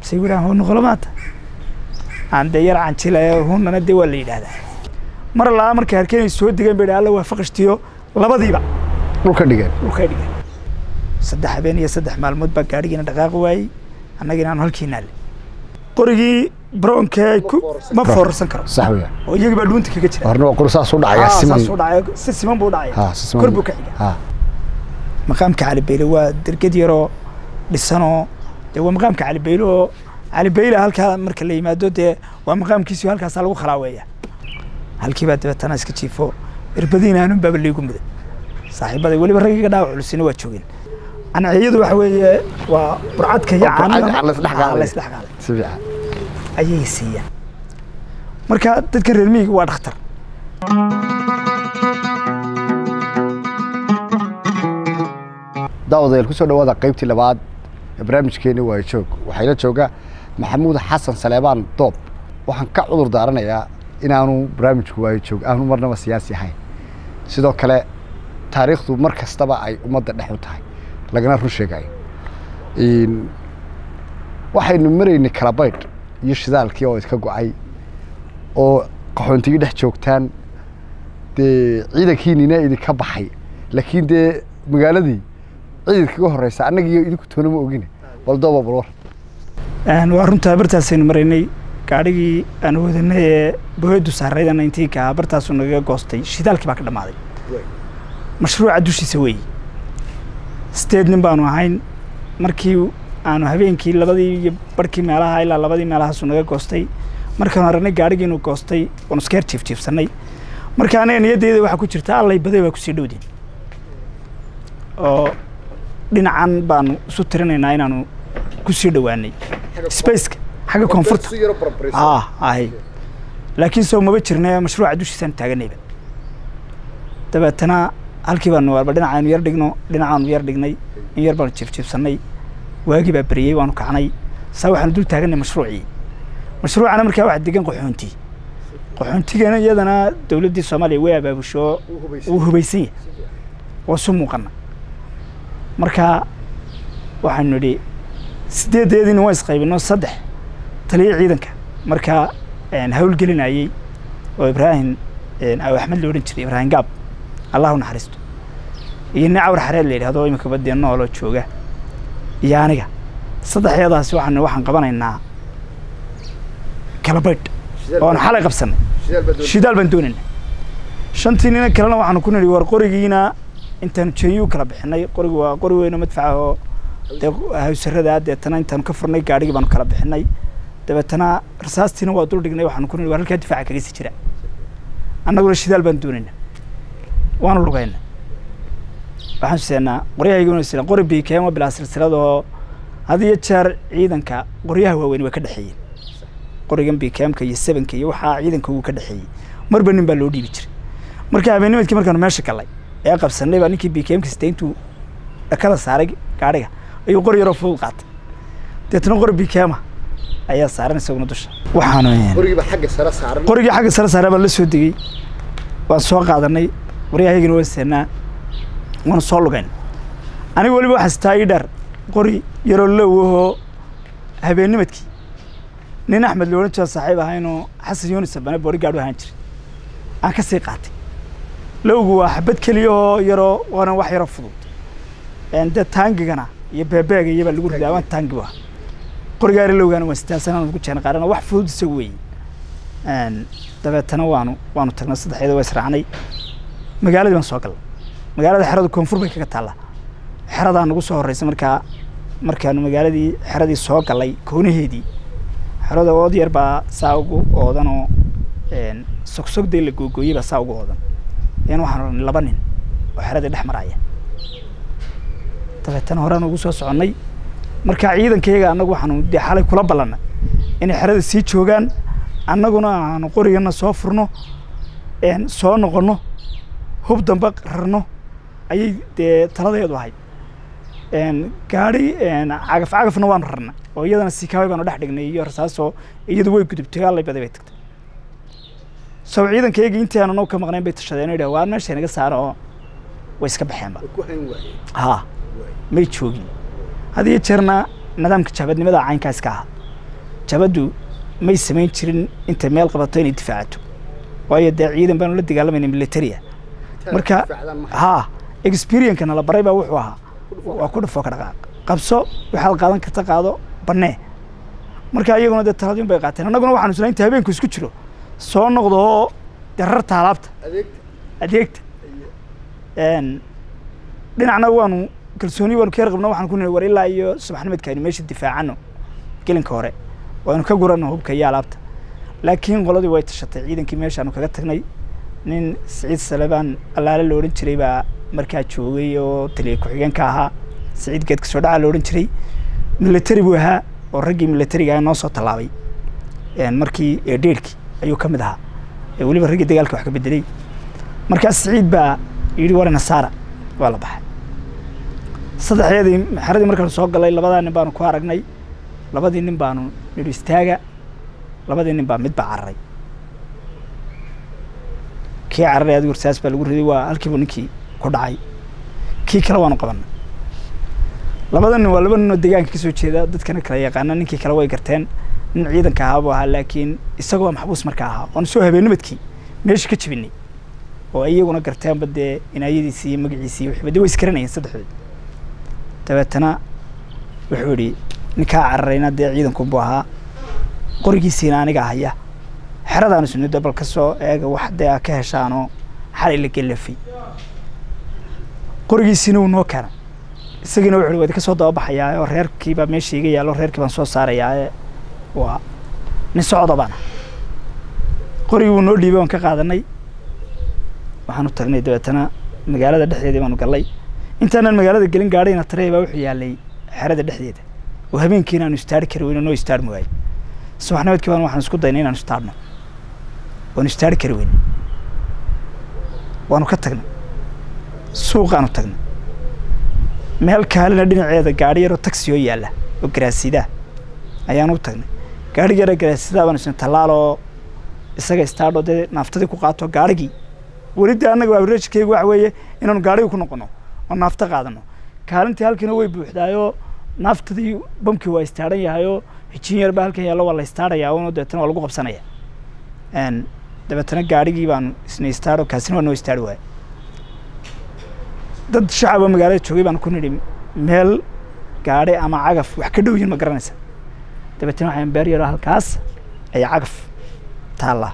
base yidhahan hoo noqolo maanta aan dee yar canjilaya hunnana dee waa la yidhaahdaa mar laa markay arkeen ay soo degeen bay alla waa faqashtiyo labadiiba dhulka dhigeen dhulkay dhigeen saddex habeen iyo saddex maalmood baa gaadhigiina dhaqaaqi waayey annagina aanu halkii naalle qorigii broonke ay ku ma foorarsan karo sax weya oo iyagii baa dhuunta kaga jira horna waa qori saas u dhacaya Ah, siman saas u dhacay si siman buu dhacaya ha si siman kor buu ka xiga ha maqaamka cali beyle waa derged yaroo dhisanoo dee waa maqaamka cali beyle oo cali beyle halkaa marka la yimaado dee waa maqaamkiisii halkaasaa lagu khalaaweeya halkii baa dabeetana iska jiifo irbadiina aanun baaba liigu muday saaxiibaday weliba raggiga dhaawac culusina waa joogeen anaciyadu waxa weeye waa burcadka iyo Waa burcad caanaha aan la isdhex qaaday. Ah, la isdhex qaaday si fiican ayay siiyaan marka dadka reer miyiga waa dhakhtar daawadayaal kusoo dhawaada qaybtii labaad ee barnaamijkeeni waa joog waxaa ila jooga maxamuud xasan saleebaan doob waxaan ka cudur daaranayaa inaanu barnaamijku waayo joog aanu marnaba siyaasi ahayn sidoo kale taariikhdu mar kastaba ay ummadda dhex u tahay lagana run sheegayo Een, waxaynu maraynay kalabaydh iyo shidaalkii oo iska go-ay oo qaxoontigii dhex joogtaan dee ciidankiinina idinka baxay laakiin dee magaaladii ciidanka kaga horeysa annaga iyo idinku toona ma ogine bal dooba bal war Een, waa runtaa bartaasaynu maraynay gaadhigii aan wadanay ee boheedu saarayda nineteenka ah bartaasuu nagaga goostay shidaalkii baa ka dhammaaday mashruuca dushiisa weeye sideed nin baanu ahayn markii aanu habeenkii labadii iyo barhkii meelaha ilaa labadii meelahaasuu naga goostay markaanu aragnay gaadhigii inuu goostay waanu iskeer jiifjiifsannay marka anaga niyaddeeda waxaa ku jirta allay baday waa kusii dhowdeen oo dhinacan baanu isu tirinaynaa inaanu kusii dhowaanay spaceka xagga koonfurta ah ahay laakiin soo maba jirne mashruuca dushiisaan taaganayba dabeetana halkii baanu warba dhinacaanu yar dhigno dhinacaanu yar dhignay in yar baanu jiifjiifsannay waagii baa beriyey waanu kacnay saa waxaanu dul taaganay mashruucii mashruucana markaa waxaa degan qaxoonti qaxoontigana iyadana dowladdii soomaaliya way abaabusho uu hubaysan yahay waa su muuqana marka waxaanu nidhi sideedeediina waan isqaybino saddex taliya ciidanka markaa een, hawlgelinayey oo ibraahim een, aw axmed la odhan jiray ibraahim gaab allah u naxariisto iyo nin cawr xareed la yidhahdo imika badee nooloo jooga iyo aniga saddexyadaasi waxaan waxaan qabanaynaa kalabaydh oon xalay qabsanay shidaal baan doonaynaa shantii nina kalena waxaanu ku nidhi war qorigiina intaanu jeeyuu kala bixinay qorigu waa qori weyn oo madfaca oo dee hawsarada deetana intaanu ka furnay gaadhigii baanu kala bixinay dabeetana rasaastiina waa dul dhignay waxaanu ku nidhi war halkaa difaaca kaga sii jira annaguna shidaal baan doonaynaa waanu lugayna waxaan seenaa qoryahayguna sina qori biikeema bilaa silsilada oo had iyo jeer ciidanka qoryaha waaweyn way ka dhexeeyeen qorigan biikeemka iyo sebanka iyo waxaa ciidanka ugu ka dhexeeyey marba nin baa loo dhiibi jiray marka habeennimadkii markaanu meesha galay ee qabsanay baa ninkii biikeemka sita intuu dhakada saaray gaadhiga ayuu qori yaroo fudud qaatay deetna qori biikeema ayaa saaran isaguna dusha waxaanu qorigiiba xagga sare saaran qorigii xagga sare saaray baan la soo degey waan soo qaadanay qoryahaygana waan seenaa waana soo lugayn aniga weliba waxaa sitaa ii dheer qori yaroo lowahoo habeennimadkii nin axmed la odhan jira saaxiib ahaynoo xasan yunis abane boori gaadhu ahaan jiray aan ka sii qaatay lowgu waa xabad keliya oo yaroo waana wax yaroo fudud een dee taangigana iyo beebeega iyobaa lagu ridaa waan taangi bu ahaa qorigaari lowgaana waan sitaa sanaan ugu jeen qaarana wax fudud isagu weeye een dabeetana waanu waanu tagnay saddexeeda waa israacnay magaaladii baan soo galnay magaalada xerada koonfur bay kaga taallaa xeradaa nagu soo horreysay markaa markaanu magaaladii xeradii soo gallay koonaheedii xerada ood yar baa saa ugu oodanoo een sogsogdee la googooyey baa saa ugu oodan yan waxaan odhanay laba nin oo xeradii dhex maraya dabeetana horaan ugu soo soconnay markaa ciidankayaga annagu waxaanu dee xalay kula ballannay inay xerada sii joogaan annaguna aanu qorigana soo furno een soo noqonno hub dambe rarno ayay dee taladeedu ahayd een gaadhi een cagaf cagafna waanu rarnay oo iyadana sikaabay baanu dhex dhignay iyo rasaasoo iyadu way gudubtay allay baday bay tagtay sow ciidankaygii intii aanu noo ka maqnayn bay tashadeen oo yidhaha waa meesha inaga saara oo way iska baxeenba ha may joogin had iyo jeerna nidaamka jaabadnimada caynkaa iska aha jabaddu may samayn jirin intay meel qabato inay difaacato waayo dee ciidan baanu la dagaalamayna militaria marka haa experience-kana la baray baa wuxuu ahaa waa ku dhafoo ka dhaqaaq qabso waxaad qaadan karta qaado bannee marka iyaguna dee taladin bay qaateen annaguna waxaanu isla inta habeenku isku jiro soo noqdo oo dee rarta alaabta adeegta Een, dhinacna waanu kalsooni waanu ka yar qabno waxaan ku nihi war ilaa iyo subaxnimadka aynu meesha difaacano gelinka hore waanu ka gurano hubka iyo alaabta laakiin qoladii way tashatay ciidankii meeshaanu kaga tagnay nin siciid salebaan allaale la odhan jiray baa markaa joogay oo taliya ku-xigeenka ahaa siciid geedka soo dhaca la odhan jiray military buu ahaa oo raggii militariga ah noo soo tallaabay Een, markii eedheerkii ayuu ka mid ahaa ee weliba raggii dagaalka wax ka bedelay markaas siciid baa yidhi warina saara waa la baxay saddexdeedii xeradii markaanu soo galay labadaa nin baanu ku aragnay labadii nin baanu nidhi istaaga labadii nin baa mid baa cararay kii cararay adigu rasaas baa lagu riday waa halkiibu ninkii ku dhacay kii kale waanu qabanay labada nin waa laba nin oo deegaanka kasoo jeeda dadkana kala yaqaana ninkii kale way garteen nin ciidanka ahaa buu ahaa laakiin isagoo maxbuus markaa ahaa oon soo habeennimadkii meesha ka jebinay oo iyaguna garteenba dee inaayadiisii iyo magaciisii iyo wixba dee way iskaranayeen saddexdood dabeetana wuxuu yidhi ninkaa cararayna dee ciidanku buu ahaa qorigiisiina aniga haya xeradaanu sunida bal ka soo eega wax dee a ka heshaanoo xalay la gelafay qorigiisiina wuu noo keenay isagiina wuxuu yidhi waa idinka soo dababaxayaa oo reerkiibaa meesha iga yaallo reerkii baan soo saarayaa ee waa nin socda baana qorigii wuu noo dhiibay waan ka qaadanay waxaanu tagnay dabeetana magaalada dhexdeedii baanu gallay intaanan magaalada gelin gaadhayna tarey baa wuxuu yaalay xerada dhexdeeda oo habeenkiina aanu istaari kari weyno noo istaarmi waayey subaxnimadkii baan waxaan isku daynay inaanu istaarno waanu istaari kari weyne waanu ka tagnay suuqaanu tagnay meel kaalina dhinaceeda gaadhi yaroo taxi oo yaalla oo garaasidaa ayaanu u tagnay gaadhi yara garaasidaa baanu isna tallaaloo isaga istaadho dee naaftadii ku qaato gaadhigii weli dee annaga averagekeygu waxa weeye inaanu gaadhiga ku noqono oo naafto qaadano kaalintii halkiina way buuxdaayoo naaftadii bamkii waa istaadhan yahayoo hijin yar baa halkan yaallo waa la istaadhayaa uno dabeetana waa lagu qabsanaya Een, dabeetana gaadhigii baanu isna istaadho kaasina waa noo istaadhi waaya dad shacaba magaalada joogay baanu ku nidhi meel gaadhi ama cagaf wax ka dhow yihin ma garanaysa dabeetana waxaan beer yaro halkaas ayaa cagaf taallaa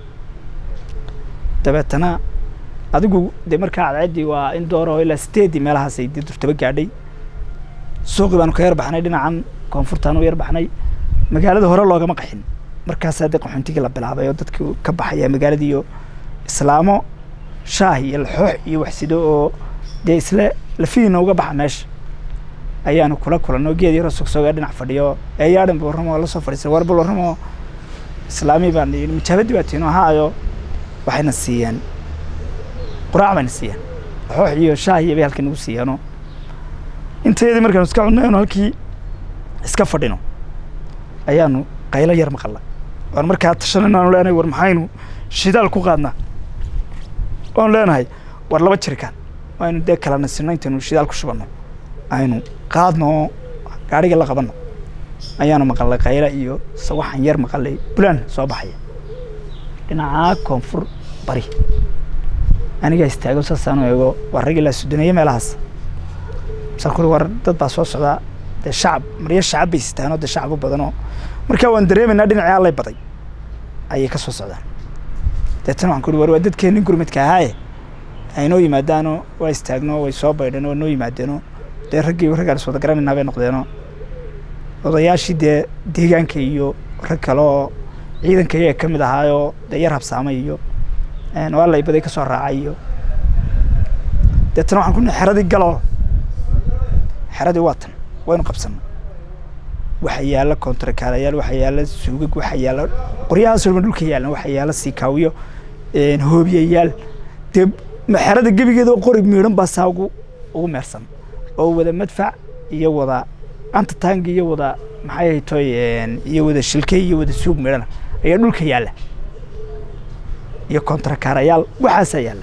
dabeetana adigu dee markaa cadceeddii waa in dooro ilaa sideeddii meelahaas ay dee durtaba gaadhay suuqii baanu ka yar baxnay dhinacan koonfurtaan u yar baxnay magaalada hore loogama qaxin markaasaa dee qaxoontigii la bilaabay oo dadkii ka baxaya magaaladii iyo islaamo shaah iyo laxoox iyo waxsido oo dee isle lafihiina uga baxa meesha ayaanu kula kulanno geed yaroo sogsooga dhinac fadhiyo eeyaadhan bu warramo waa la soo fadhiisay war bal warramo islaamii baan yidhi mijaabadii baa tiino haayo waxayna siiyeen quraac bayna siiyeen laxoox iyo shaah iyo bay halkii nagu siiyeenoo intayadii markaanu iska cunnay oonu halkii iska fadhino ayaanu qaylo yar maqalnay waan markaa tashanayno aanu leenahay war maxaynu shidaal ku qaadnaa oanu leenahay war laba jirikaan aynu dee kala nasino intaynu shidaal ku shubanno aynu qaadno oo gaadhiga la qabanno ayaanu maqalnay qaylo iyo sawaxan yar maqalay bulaan soo baxaya dhinacaa koonfur bari anigaa istaago saasaanu eego waa rag ilaa sudaneeye meelahaas masaan kuri war dad baa soo socdaa dee shacab maryo shacab bay sitaanoo dee shacab u badanoo markaa waan dareemaynaa dhinacii allay baday ayay ka soo socdaan deetana waxaan ku uri war waa dadkeennin gurmadka ahaaye aynoo yimaadaanoo waa istaagno way soo baydheen waa noo yimaadeenoo dee raggii raggaan is wada garanaynaa bay noqdeenoo odayaashii dee deegaanka iyo rag kale oo ciidanka iyaga ka mid ahaayoo dee yar habsaamay iyo waa laybaday ka soo raacay iyo deetana waxaan ku nihi xeradii galoo xeradii waa tan waynu qabsanay waxa yaalla kontrakaalayaal waxa yaalla suugag waxa yaalla qoryahaasoo dhan dhulka yaallan waxa yaalla siikaawiyo hoobiyayaal dee xerada gebigeeda oo qori miidhan baa saa ugu ugu meersan oo wada madfac iyo wada antatang iyo wada maxay haytoy iyo wada shilkey iyo wada suug miidhana ayaa dhulka yaalla iyo kontrakaarayaal waxaasaa yaalla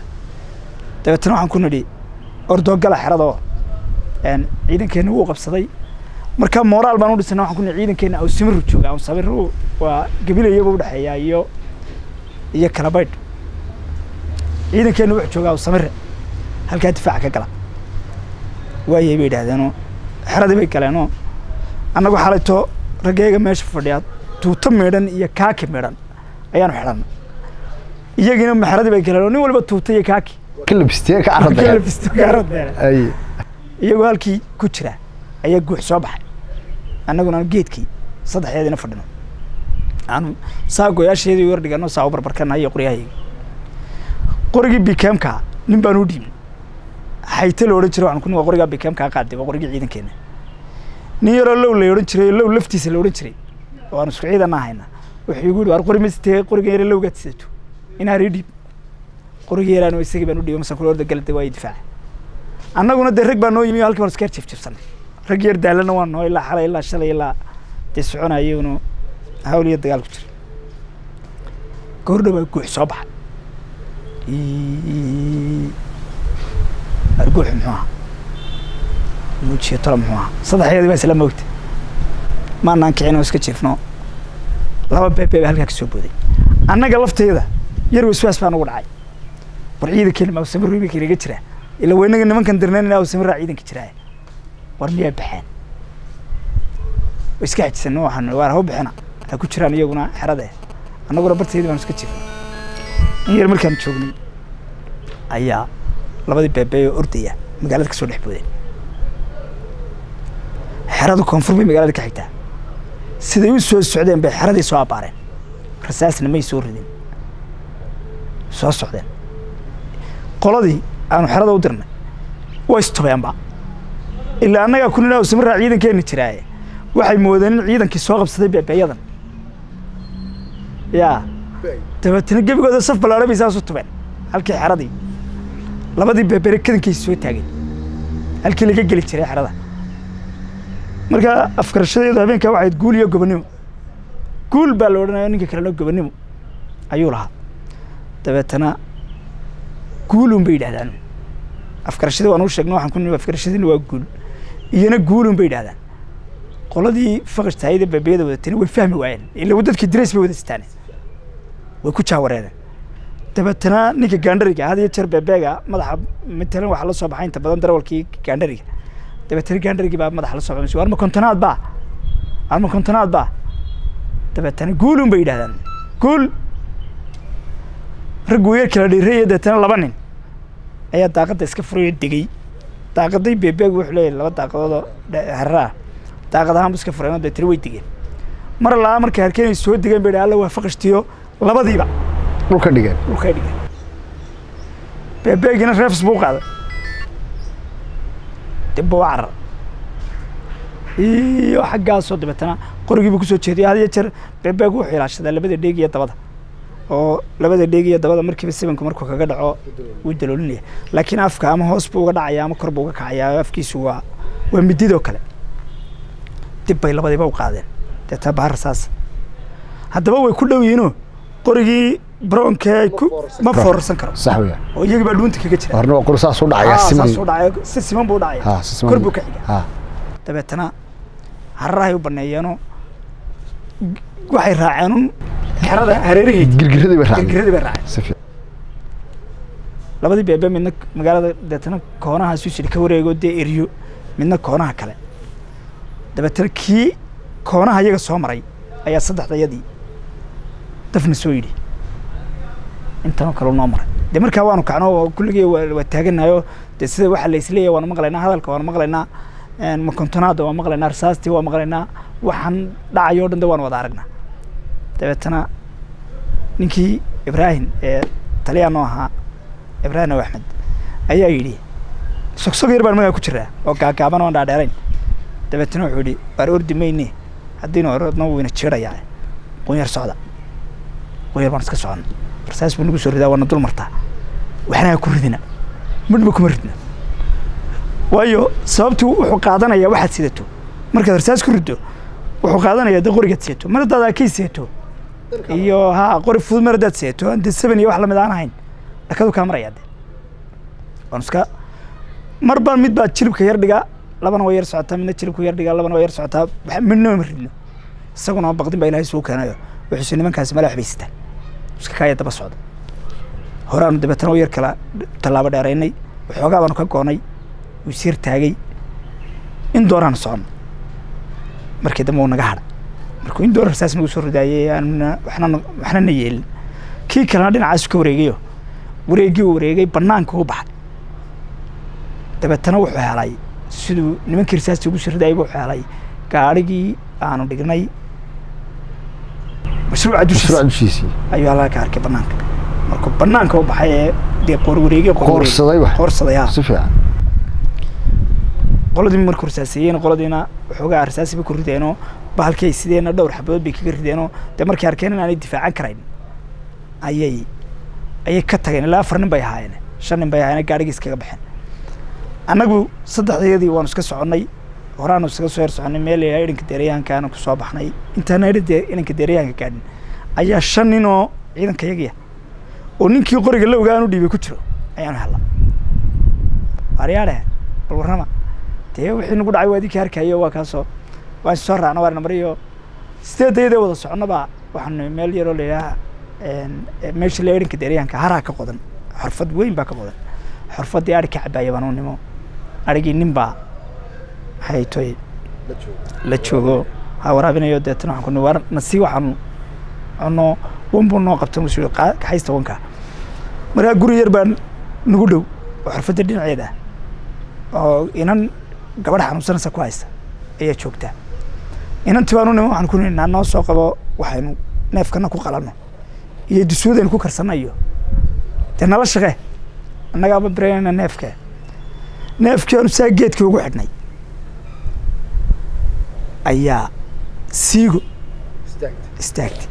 dabeetana waxaan ku nidhi ordoogala xerada oo ciidankeenna wuu qabsaday marka moraal baan u dhisana waxaan ku nihi ciidankeena aw samiru jooga aw samiru waa gabilayaba udhexeeya iyo iyo kala baydh ciidankeena wuxuu joogaa aw samire halkaa difaaca ka gala waayay bay yidhaahdeenoo xeradii bay galeenoo annagu xalayto raggeega meesha fadhiyaa tuuto meedhan iyo kaaki meedhan ayaanu xidhanna iyagiina maxeradii bay galeen oo nin waliba tuuta iyo kaaki ka labisteen ka carada Ka labisto gaarad beele. ay iyagoo halkii ku jira ayaa guux soo baxay annaguna aan geedkii saddexdeedina fadhino aanu saa goyaasheedii war dhigano saa u barbarkana iyo qoryahayga qorigii bikemka nin baan u dhiibnay xayte la odhan jiray waxaan ku nin waa qorigaa bikemkaa qaaday waa qorigii ciidankeena nin yaroo low la odhan jiray low laftiisa la odhan jiray oo aan isku ciidan ahayna wuxuu igu yidhi war qori masitee qoriga yare lowgaad sidato inaan ii dhiib qorigii yaraan isagii baan u dhiibay masan kula orda galada waa difaaca annaguna dee rag baa noo yimi oo halkii baan iska jifjifsanay rag yar daalana waa noo ilaa xalay ilaa shalay ilaa dee soconayaguna hawl iyo dagaal ku jira goordhow baa guux soo baxay Iiii. arguux muxuu ahaa muujiyo tolo muxuu ahaa saddexdeedii baa isla moogtay maanaan kicin oo iska jiifno laba beebe baa halkaa ka soo booday annaga lafteeda yar waswaas baa nagu dhacay war ciidankeena ma awsamir iminka inaga jiraa ila weynaga nimankan dirnayn inaa awsamiraa ciidanka jiraa war miyaa baxeen way iska xajisan waxaan waar hau bixina ha ku jiraan iyaguna xerade annaguna barteedii baan iska jiifnay in yar markaan joognay ayaa labadii beebe oo ordaya magaalada kasoo dhex boodeen xerada koonfur bay magaalada ka xigtaa siday u soo socdeen bay xeradii soo abbaareen rasaasna may soo ridin soo socdeen qoladii aanu xerada u dirnay way istubeenba ilaa annagaa ku nina samiraa ciidankeena jiraaye waxay moodeen in ciidankii soo qabsaday beebeeyadan yaa dabeetana gebigooda saf ballaadhan bay saas u tubeen halkii xeradii labadii beebere kadankiisa soo taageen halkii laga geli jiray xerada marka afkarashadeedu habeenkaa waxay ahayd guul iyo gobonnimo guul baa la odhanaya ninka kalena gobonnimo ayuu lahaa dabeetana guulun bay yidhahdaan afkarashadii waan u sheegna waxaan ku nimi afkarashadiina waa guul iyana guulun bay yidhahdaan qoladii faqashtaayada beebeyada wadatani way fahmi waayeen ila dadkii dirays bay wada sitaan way ku jaawareereen dabeetana ninka gaandhariga had iyo jeer beebeega madaxa matalan waxaa la soo baxay inta badan darawalkii gaandhariga dabeetana gaandharigii baa madaxa la soo baxay war ma kontonaad baa war ma kontonaad baa dabeetana guulun bay yidhahdaan guul raggu yar kala dhiiraya dabeetana laba nin ayaa daaqadda iska furayo degay daaqaday beebeegu wuxuu leeyahay laba daaqadoodoo heraraa daaqad ahaan bu iska fureen oo dabeetana way degeen mar laa markay harkeen ay soo degeen bay dhaha alla waa faqashtiyo labadiiba dhulka dhigeen dhulkay dhigeen beebeegina reefs buu qaaday dib buu u carar iyo xaggaasoo dabeetana qorigiibuu kusoo jeediyay had iyo jeer beebeegu wuxuu ilaashadaa labada dheeg iyo dabada oo labada dheeg iyo dabada markiiba sibanku markuu kaga dhaco wuu daloolinaya laakiin afka ama hoos buu uga dhacaya ama kor buu uga kacaya afkiisu waa waa mididoo kale dib bay labadiiba u qaadeen deetana bahar saas haddaba way ku dhow yihiinoo qorigii broonkee ku ma foorarsan karo sax weya oo iyagii baa dhuunta kaga jira horna waa qori saas u dhacaya Ah, siman saas u dhacay si siman buu u dhacaya ha si siman kor buu ka xiga ha dabeetana hararahay u baneeyeenoo waxay raaceen un xerada hareeraheed girgiradii bay raacday girgiradii bay raaceen si fiican labadii beebe midna magaalada deetana koonaha suusidhi ka wareego dee eriyo midna koonaha kale dabeetana kii koonaha iyaga soo maray ayaa saddexdayadii dafna soo yidhi intanoo kale noo maray dee markaa waanu kacno oo kulligii waa waa taaganayo dee sida waxa la isleeyahay waanu maqlaynaa hadalka waanu maqlaynaa makontonaada waan maqlaynaa rasaastii waan maqlaynaa waxaan dhacayo o dhan de waanu wada aragnaa dabeetana ninkii ibraahim ee taliyaa noo ahaa ibraahim aw axmed ayaa yidhi sogsog yar baan magaa ku jiraa oo gaagaaban oon dhaadheerayn dabeetana wuxuu yidhi waar ordi mayne haddiinu orodno wayna jiirayaa qunyar socda qunyar baan iska socon rasaas buu nagu soo ridaa waana dul martaa waxna ha ku ridina midhba kuma ridna waayo sababtu wuxuu qaadanayaa waxaad sidato markaad rasaas ku riddo wuxuu qaadanayaa de qorigaad sidato mar haddaad akay sidato iyo ha qori fudud mar haddaad sidato aan de seven iyo wax lamid aan ahayn dhakadu kaa marayaa de waan iska mar baan mid baa jilibka yar dhigaa labana waa yar socotaa midna jilibku yar dhigaa labana waa yar socotaa waxa midna ma ridno isaguna baqdin baa ilaahay soo keenayo wuxuuse nimankaasi mala waxbay sitaan iska kaaya daba socda horaanu dabeetana u yar kala tallaabo dheeraynay waxoogaa baanu ka goonay wuu is yar taagay in dooraanu socono markii dambe uu naga hadha markuu in door rasaas nagu soo ridaayay aanuna waxna waxna na yeelin kii kalena dhinacaasu ka wareegayo wareeggii uu wareegay bannaanka u baxay dabeetana wuxuu helay siduu nimankii rasaasta ugu soo ridaayay wuxuu helay gaadhigii aanu dhignay mashruuca dushiisa mashruuc dushiisii ayuu halkaa ka arkay bannaanka markuu bannaanka u baxay ee dee qoor wareegay qoor wareegay. Qoorsaday wax. qoorsaday haa si fiican qoladii markuu rasaaseeyeen qoladiina waxoogaa rasaasi bay ku rideenoo bahalkii ay sideenna dhowr xabadood bay kaga rideenoo dee markay arkeen in aanay difaacan karayn ayay ayay ka tageen ilaa afar nin bay ahaayeen shan nin bay ahaayeen gaadhigii iskaga baxeen annagu saddexdeedii waanu iska soconnay horaanu iskaga soo yar soconnay meel ilaa idhanka deerayahanka aanu ku soo baxnay intaana idhan idhanka deerayahanka gaadhin ayaa shan nin oo ciidanka yagiya oo ninkii qoriga la ogaa aanu dhiibay ku jiro ayaanu hella waaryaadhe bal warrama dee wixii nagu dhacay waa idinka harkayo waa kaasoo waan soo raacna waarna mariyo sideedayadee wada soconaba waxaanu meel yaroo la yidhaaha meesha la edhanka deeryahanka haraa ka qodan xorfad weyn baa ka qodan xorfaddii adhi ka cabaaya baan u nimo adhigii nin baa maxay toy la joogo ha waraabinayo deetana waxaan ku ni war nasi waxaanu cunno wan buu noo qabta musu kaxaysta wanka markaa guri yar baa nagu dhow oo xorfadda dhinaceeda ah oo inan gabadh xanuunsanaysa ku haysta ayaa joogtaa inantii baan u nimo waxaan ku nihi naa noo soo qabo waxaynu neefkana ku qalanno iyo dusuudaynu ku karsanayo dee nala shaqe annagaaba biraynayna neefka neefkii aanu saa geedkii ugu xidhnay ayaa siigo istaagtay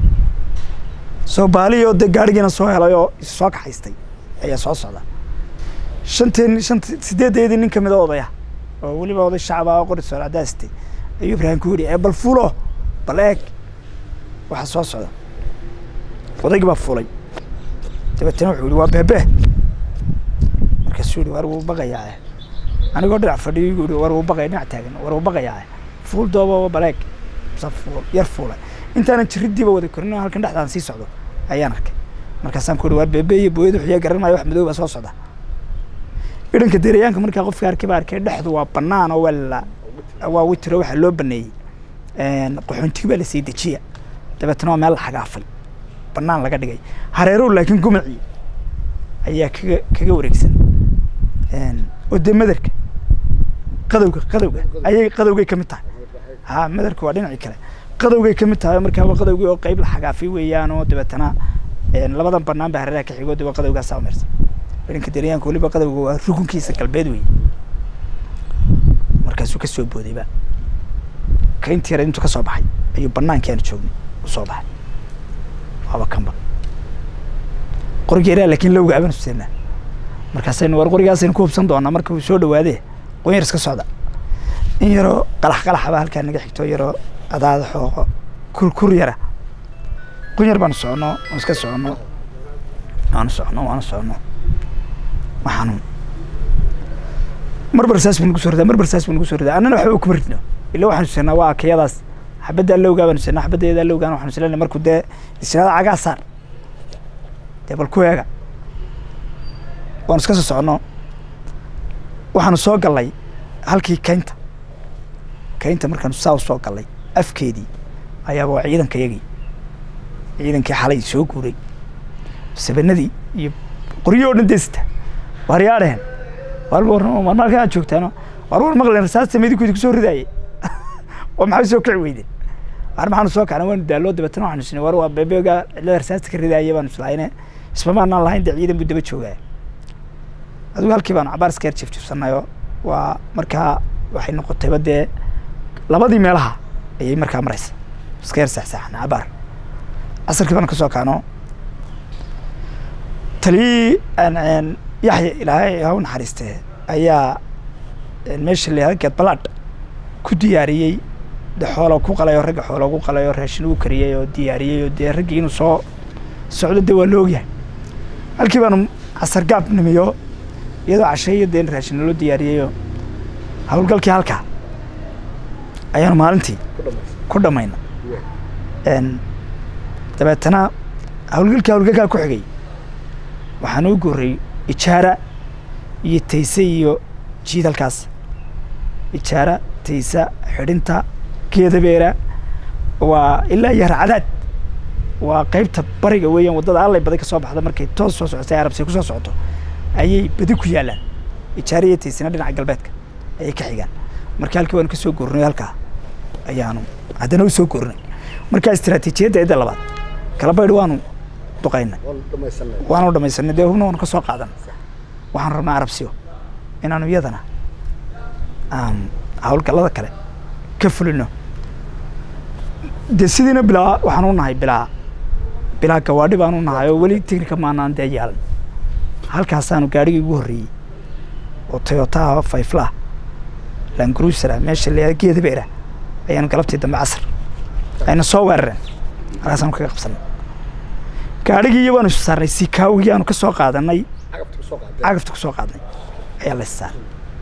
soo baaliyoo dee gaadhigiina soo helay oo is soo kaxaystay ayaa soo socda shanteen shant sideedeedii nin kamid a odaya oo weliba oday shacaba oo qori soolcadaastay ayuu ibraahim ku yidhi ee bal fulo bal eeg waxa soo socda odaygii baa fulay dabeetana wuxuu yihi waa beebe markaasuu yihi war wuu baqayaa anigoo dhinac fadhiyo yuu yihi war wuu baqaya dhinac taagan war wuu baqayaa fuul dooba baleeg sa fuul yar fuulay intaanan jiriddiiba wada korin oo halkan dhexdaan sii socdo ayaan arkay markaasaan ku yihi war beebe iyo booyada wuxuu yaa garan maayo wax madow baa soo socda idhanka deerayaanka markaa qofka arkay baa arkay dhexdu waa bannaan oo waa la waa witiro waxaa loo baneeyey qaxoontiga baa la sii dejiya dabeetana waa meel la xagaafay bannaan laga dhigay hareerow laakiin gumacii ayaa kaga kaga wareegsan oo dee madarka qadowga qadowga ayay qadowgay ka mid tahay ha madarka waa dhinacii kale qadowgay ka mid tahay markaa waa qadowgii oo qeyb la xagaafay weeyaan oo dabeetana labadan bannaan baa hareeraha ka xigoo dee waa qadowgaasaa umirsan idhanka deerayaanka weliba qadowga waa rukunkiisa galbeed wey markaasuu ka soo boodayba ka intii yara intuu ka soo baxay ayuu bannaankii aanu joognay u soo baxay waaba kanba qorigeeraa laakiin lowga abaan huseennaa markaasaynu war qorigaasaynu ku hubsan doonaa marka uu soo dhawaadee qonyar iska socda in yaroo qalax qalaxaba halkaa naga xigto yaroo adaada xooqo kur kur yara qunyar baanu soconno waan iska soconno waanu soconno waanu soconno waxaanu marbar saas buu nagu soo ridaa marbar saas buu nagu soo ridaa annana waxba kuma ridno ila waxaan huseennaa waa akayadaas xabaddaa lowgaa baan huseennaa xabaddeedaa lowgaan waxaan huseennaa markuu dee isnaada cagaa saar dee bal ku eega waanu iska soo soconno waxaanu soo gallay halkii kaynta kaynta markaanu saa u soo gallay afkeedii ayaaba waa ciidanka yagii ciidankii xalay soo guuray sabanadii iyo qoryo o dhan deesita waaryaadheen war war markaa aad joogtaano war war maqlen rasaasta midikoodi kusoo ridaaye oo maxay soo kici weydeen war maxaanu soo kacna waanu daalloo dabeetana waxaanu isnay war waa bebeega cidlada rasaasta ka ridaaye baanu islaayne isma maanaan lahayn dee ciidan buu daba joogaa adigu halkii baanu cabaar iska yar jifjifsanayoo waa markaa waxay noqotayba dee labadii meelaha ayay markaa maraysa iska yar saxsaaxana cabaar casarkii baanu ka soo kacno taliyii yaxya ilaahay ha u naxariistee ayaa meesha la geed balaadh ku diyaariyey de xoola ku qalayoo ragga xoola ugu qalayoo raashin ugu kariyey oo diyaariyey oo dee raggii inuu soo socdo dee waa la ogyahay halkii baanu casar gaab nimiyo iyadoo casheeyo dee raashin loo diyaariyeyoo howlgalkii halkaa ayaanu maalintii ku dhammayna dabeetana howlgalkii howlgalkaa ku xigay waxaan u gorray ijaara iyo tayse iyo jiidalkaas ijaara taysa xidhinta geedabeera waa ilaa iyo harcadaad waa qaybta bariga weeyaan waddada allay badi ka soo baxda markay toos soo socotay arabsiya ku soo socoto ayay badi ku yaallaan ijaara iyo taysina dhinaca galbeedka ayay ka xigaan marka halkii waanu ka soo gorinay halkaa ayaanu haddana u soo gorinay marka istiraatiijiyadda cidda labaad kala baydh waanu duqaynay waanu dhamaysanay dee hubna waanu ka soo qaadan waxaan rabnaa arabsiyo inaanu iyadana aan howlgallada kale ka fulino dee sidiina bilaa waxaan u nahay bilaa bilaa gawaadhi baan u nahay oo weli technica maanaan dee yaalan halkaasaanu gaadhigii ugu horreeyey oo toyotaha fayflah langruusera meesha la geeda beera ayaanu galabtii dambe casar ayna soo weerareen halkaasaanu kaga qabsanay gaadhigii iyo waanu isu saarnay sikaawigii aanu ka soo qaadanay cagafta ku soo qaadnay ayaa la is saaray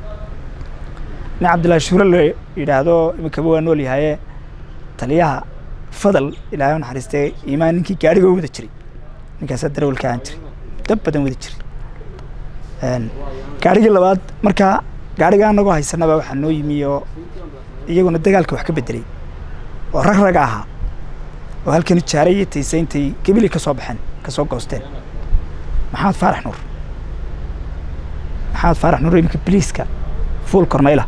nin cabdillahi shuure la yidhaahdo iminkaba waa nool yahaye taliyaha fadal ilaahay u naxariistee iimaan ninkii gaadhiga u wada jiray ninkaasaa darawalka ahaan jiray dab badan wada jiray gaadhigii labaad markaa gaadhiga anagoo haysanaba waxaa noo yimi oo iyaguna dagaalka wax ka bedelay oo rag rag ahaa oo halkan ijaaray iyo taysa intay gebili ka soo baxeen ka soo goosteen maxamed faarax nuur maxamed faarax nuur iminka biliiska fuul kornayla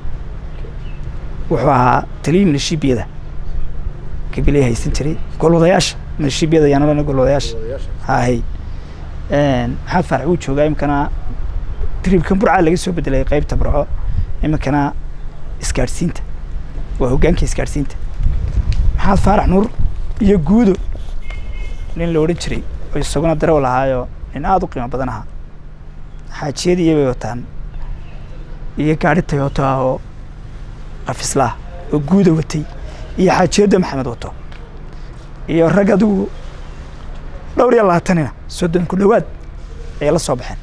wuxuu ahaa taliyii milishiibiyada gabilay haysan jiray golwadayaasha milishiibiyada ayaan odhana golwadayaasha hahay maxamed faarax wuu joogaa iminkana tribkan burcaa laga soo bedelay qaybta burco iminkana isgaadhsiinta waa hoggaanka isgaadhsiinta maxamed faarax nuur iyo guudo nin la odhan jiray oo isaguna darawal ahaayoo nin aada u qiimo badan ahaa xaajiyadii iyabay wataan iyo gaadhi tayoto ah oo qafislaah oo guuda watay iyo xaajiyadda maxamed wato iyo rag adigu dhowr iyo labaatanina soddon ku dhowaad ayay la soo baxeen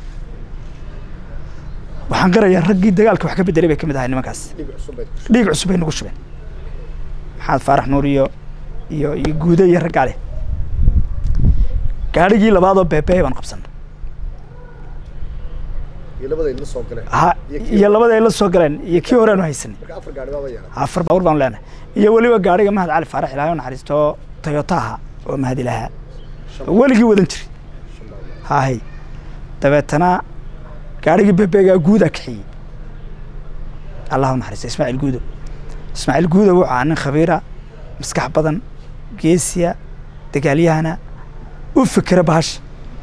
waxaan qirayaa raggii dagaalka wax ka bedelay bay ka mid ahay nimankaas dhiig cusub bay nagu shubeen maxamed faarax nuur iyo iyo iyo guudo iyo raggaa leh gaadhigii labaadoo beebee baan qabsanay ha iyo labada ay la soo galeen iyo kii horeanu haysanay afar baabuur baanu leenahay iyo weliba gaadhiga mahad cali faarax ilaahay u naxariisto toyotaha oo mahad ilahaa weligii wadan jiray hahay dabeetana gaadhigii bebeegaa guudaa kaxiyey allah u naxariisto ismaaciil guudo ismaaciil guudo wuxuu ahaa nin khabiira maskax badan geesiya dagaalyahana u fikira bahasha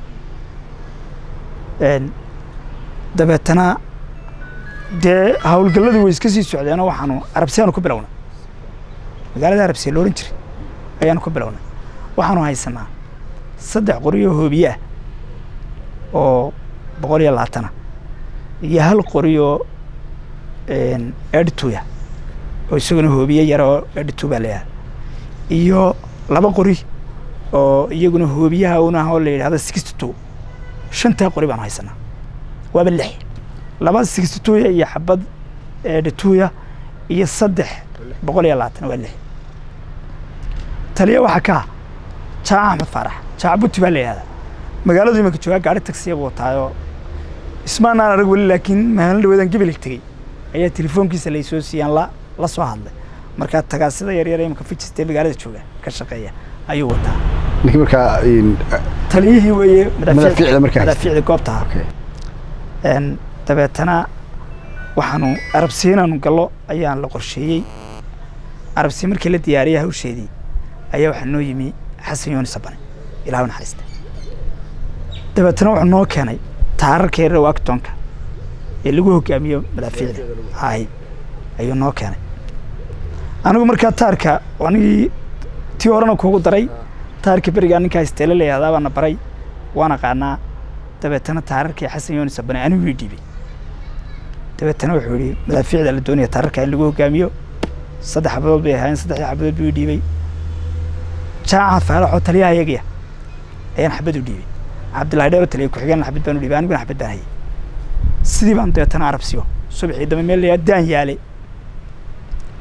dabeetana dee howlgalladii way iska sii socdeenoo waxaanu arabsiyaanu ku bilownay magaalada arabsiya la odhan jiray ayaanu ku bilownay waxaanu haysanaa saddex qori oo hoobiye ah oo boqol iyo labaatana iyo hal qori oo edituya oo isaguna hoobiye yar oo editu baa layahay iyo laba qori oo iyaguna hoobiyaha un ah oo la yidhahdo sixty two shantaa qori baanu haysanaa waaba lix laba sixty twoya iyo xabad edituya iyo saddex boqol iyo labaatan waa lix taliya waxaa ka ah jaaca axmed faarax jaaca buti baa la yidhahdaa magaaladu imanka joogaa gaari taksiya buu wataayoo ismaanaan arag weli laakiin maalin dhaweedan gebelig tegey ayaa telefoonkiisa laysoo siiyaan la la soo hadlay markaa tagaasida yaryar imanka fijistee magaalada jooga ka shaqeeya ayuu wataa ninkii markaa taliyihii weeye Madaafiicda markaa haysta. madaafiicda goobta okay. een dabeetana waxaanu arabsiya inaanu gallo ayaan la qorsheeyey arabsiya markii la diyaariyay hawsheedii ayaa waxaa noo yimi xasan yooni sabane ilaah u naxariista dabeetana wuxuu noo keenay taararka yaryar waagtoonka ee lagu hogaamiyo madaafiicda hay ayuu noo keenay anigu markaa taarka anigii tii horena kuugu daray taarka berigaa ninkaa isteele la yihahdaa baana baray waan aqaanaa dabeetana taararkii xasan yooni sabane anigu ii dhiibay dabeetana wuxuu yihi madaafiicda la doonaya taararka in lagu hogaamiyo saddex xabadood bay ahaayeen saddexdii xabadood buu ii dhiibay jaaca faalaxoo taliyaha iyagiya ayaan xabad u dhiibay cabdillahi dheero taliya ku-xigeen xabad baan u dhiibay aniguna xabad baan hayay sidii baan dabeetana arabsiyo subaxii dambe meel layaa daan yaale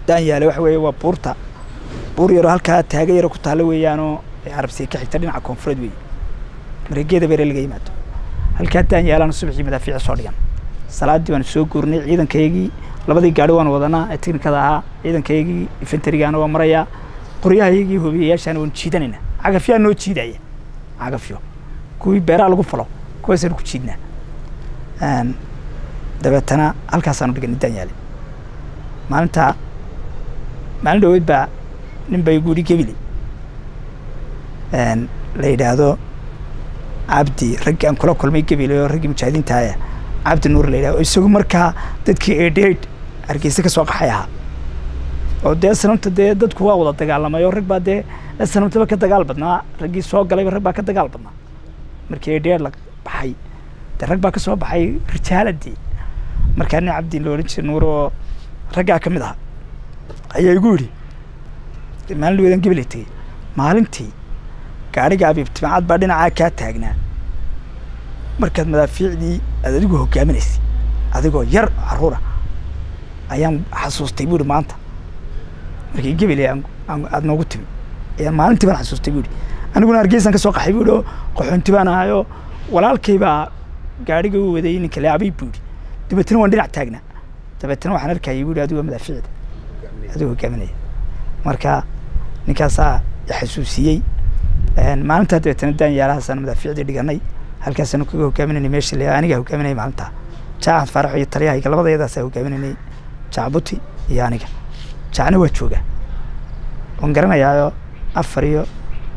daan yaale waxa weeye waa buurta buur yaroo halkaa taaga yaro ku taalla weeyaanoo carabsiga ka xigta dhinaca koonfureed weeye mareegeeda beere laga yimaado halkaa daan yaalaana subaxii madaafiici soo dhigan salaaddii baanu soo guurnay ciidankaygii labadii gaari waan wadanaa ee tiknikada ahaa ciidankaygii infenterigaana waa marayaa qoryahaygii hobiyayaashaana waanu jiidanayna cagafyaa noo jiidaya cagafyo kuwii beeraha lagu falo kuwaasaanu ku jiidnaa dabeetana halkaasaanu dhiganay daan yaale maalintaa maalin dhaweyd baa nin bay guuri gebile la yidhaahdo cabdi raggii aan kula kulmay gebile oo raggii mujaahidiintaaya cabdi nuur la yidhahdo isagu markaa dadkii eedheed hargeysa ka soo qaxay ahaa oo dee sanamta dee dadku waa wada dagaalamay oo rag baa dee sanamtaba ka dagaal badnaa raggii soo galayba rag baa ka dagaal badnaa markii eedheed la baxay dee rag baa ka soo baxay rijaaladii markaa nin cabdi la odhan jiray nuur oo raggaa ka mid aha ayaa igu yidhi maalin dhaweedan gebeley tegey maalintii gaadhiga abiib timacad baa dhinacaa kaa taagnaa markaad madaafiicdii aad adigu hogaaminaysay adigoo yar carruura ayaan xasuustay buu ihi maanta markii gebeley aad noogu timi ayaan maalintii baan xasuustay buu ihi aniguna hargeysaan ka soo qaxay buu ihi oo qaxoonti baan ahayoo walaalkay baa gaadhiga u waday ninka le abiib buu ihi dabeetana waan dhinac taagnaa dabeetana waxaan arkayay buu ihi adigoo madaafiicda adigoo hogaaminaya marka ninkaasaa xasuusiyey maalintaa dabeetana daan yaalahaasaan madaafiicdii dhiganay halkaasaanu kaga hogaaminaynay meesha le anigaa hogaaminaya maalintaa jaaxad faarax iyo taliyahayga labadayadaasaa hogaaminaynay jacbuti iyo aniga jacna waa joogaa waan garanayaayo afar iyo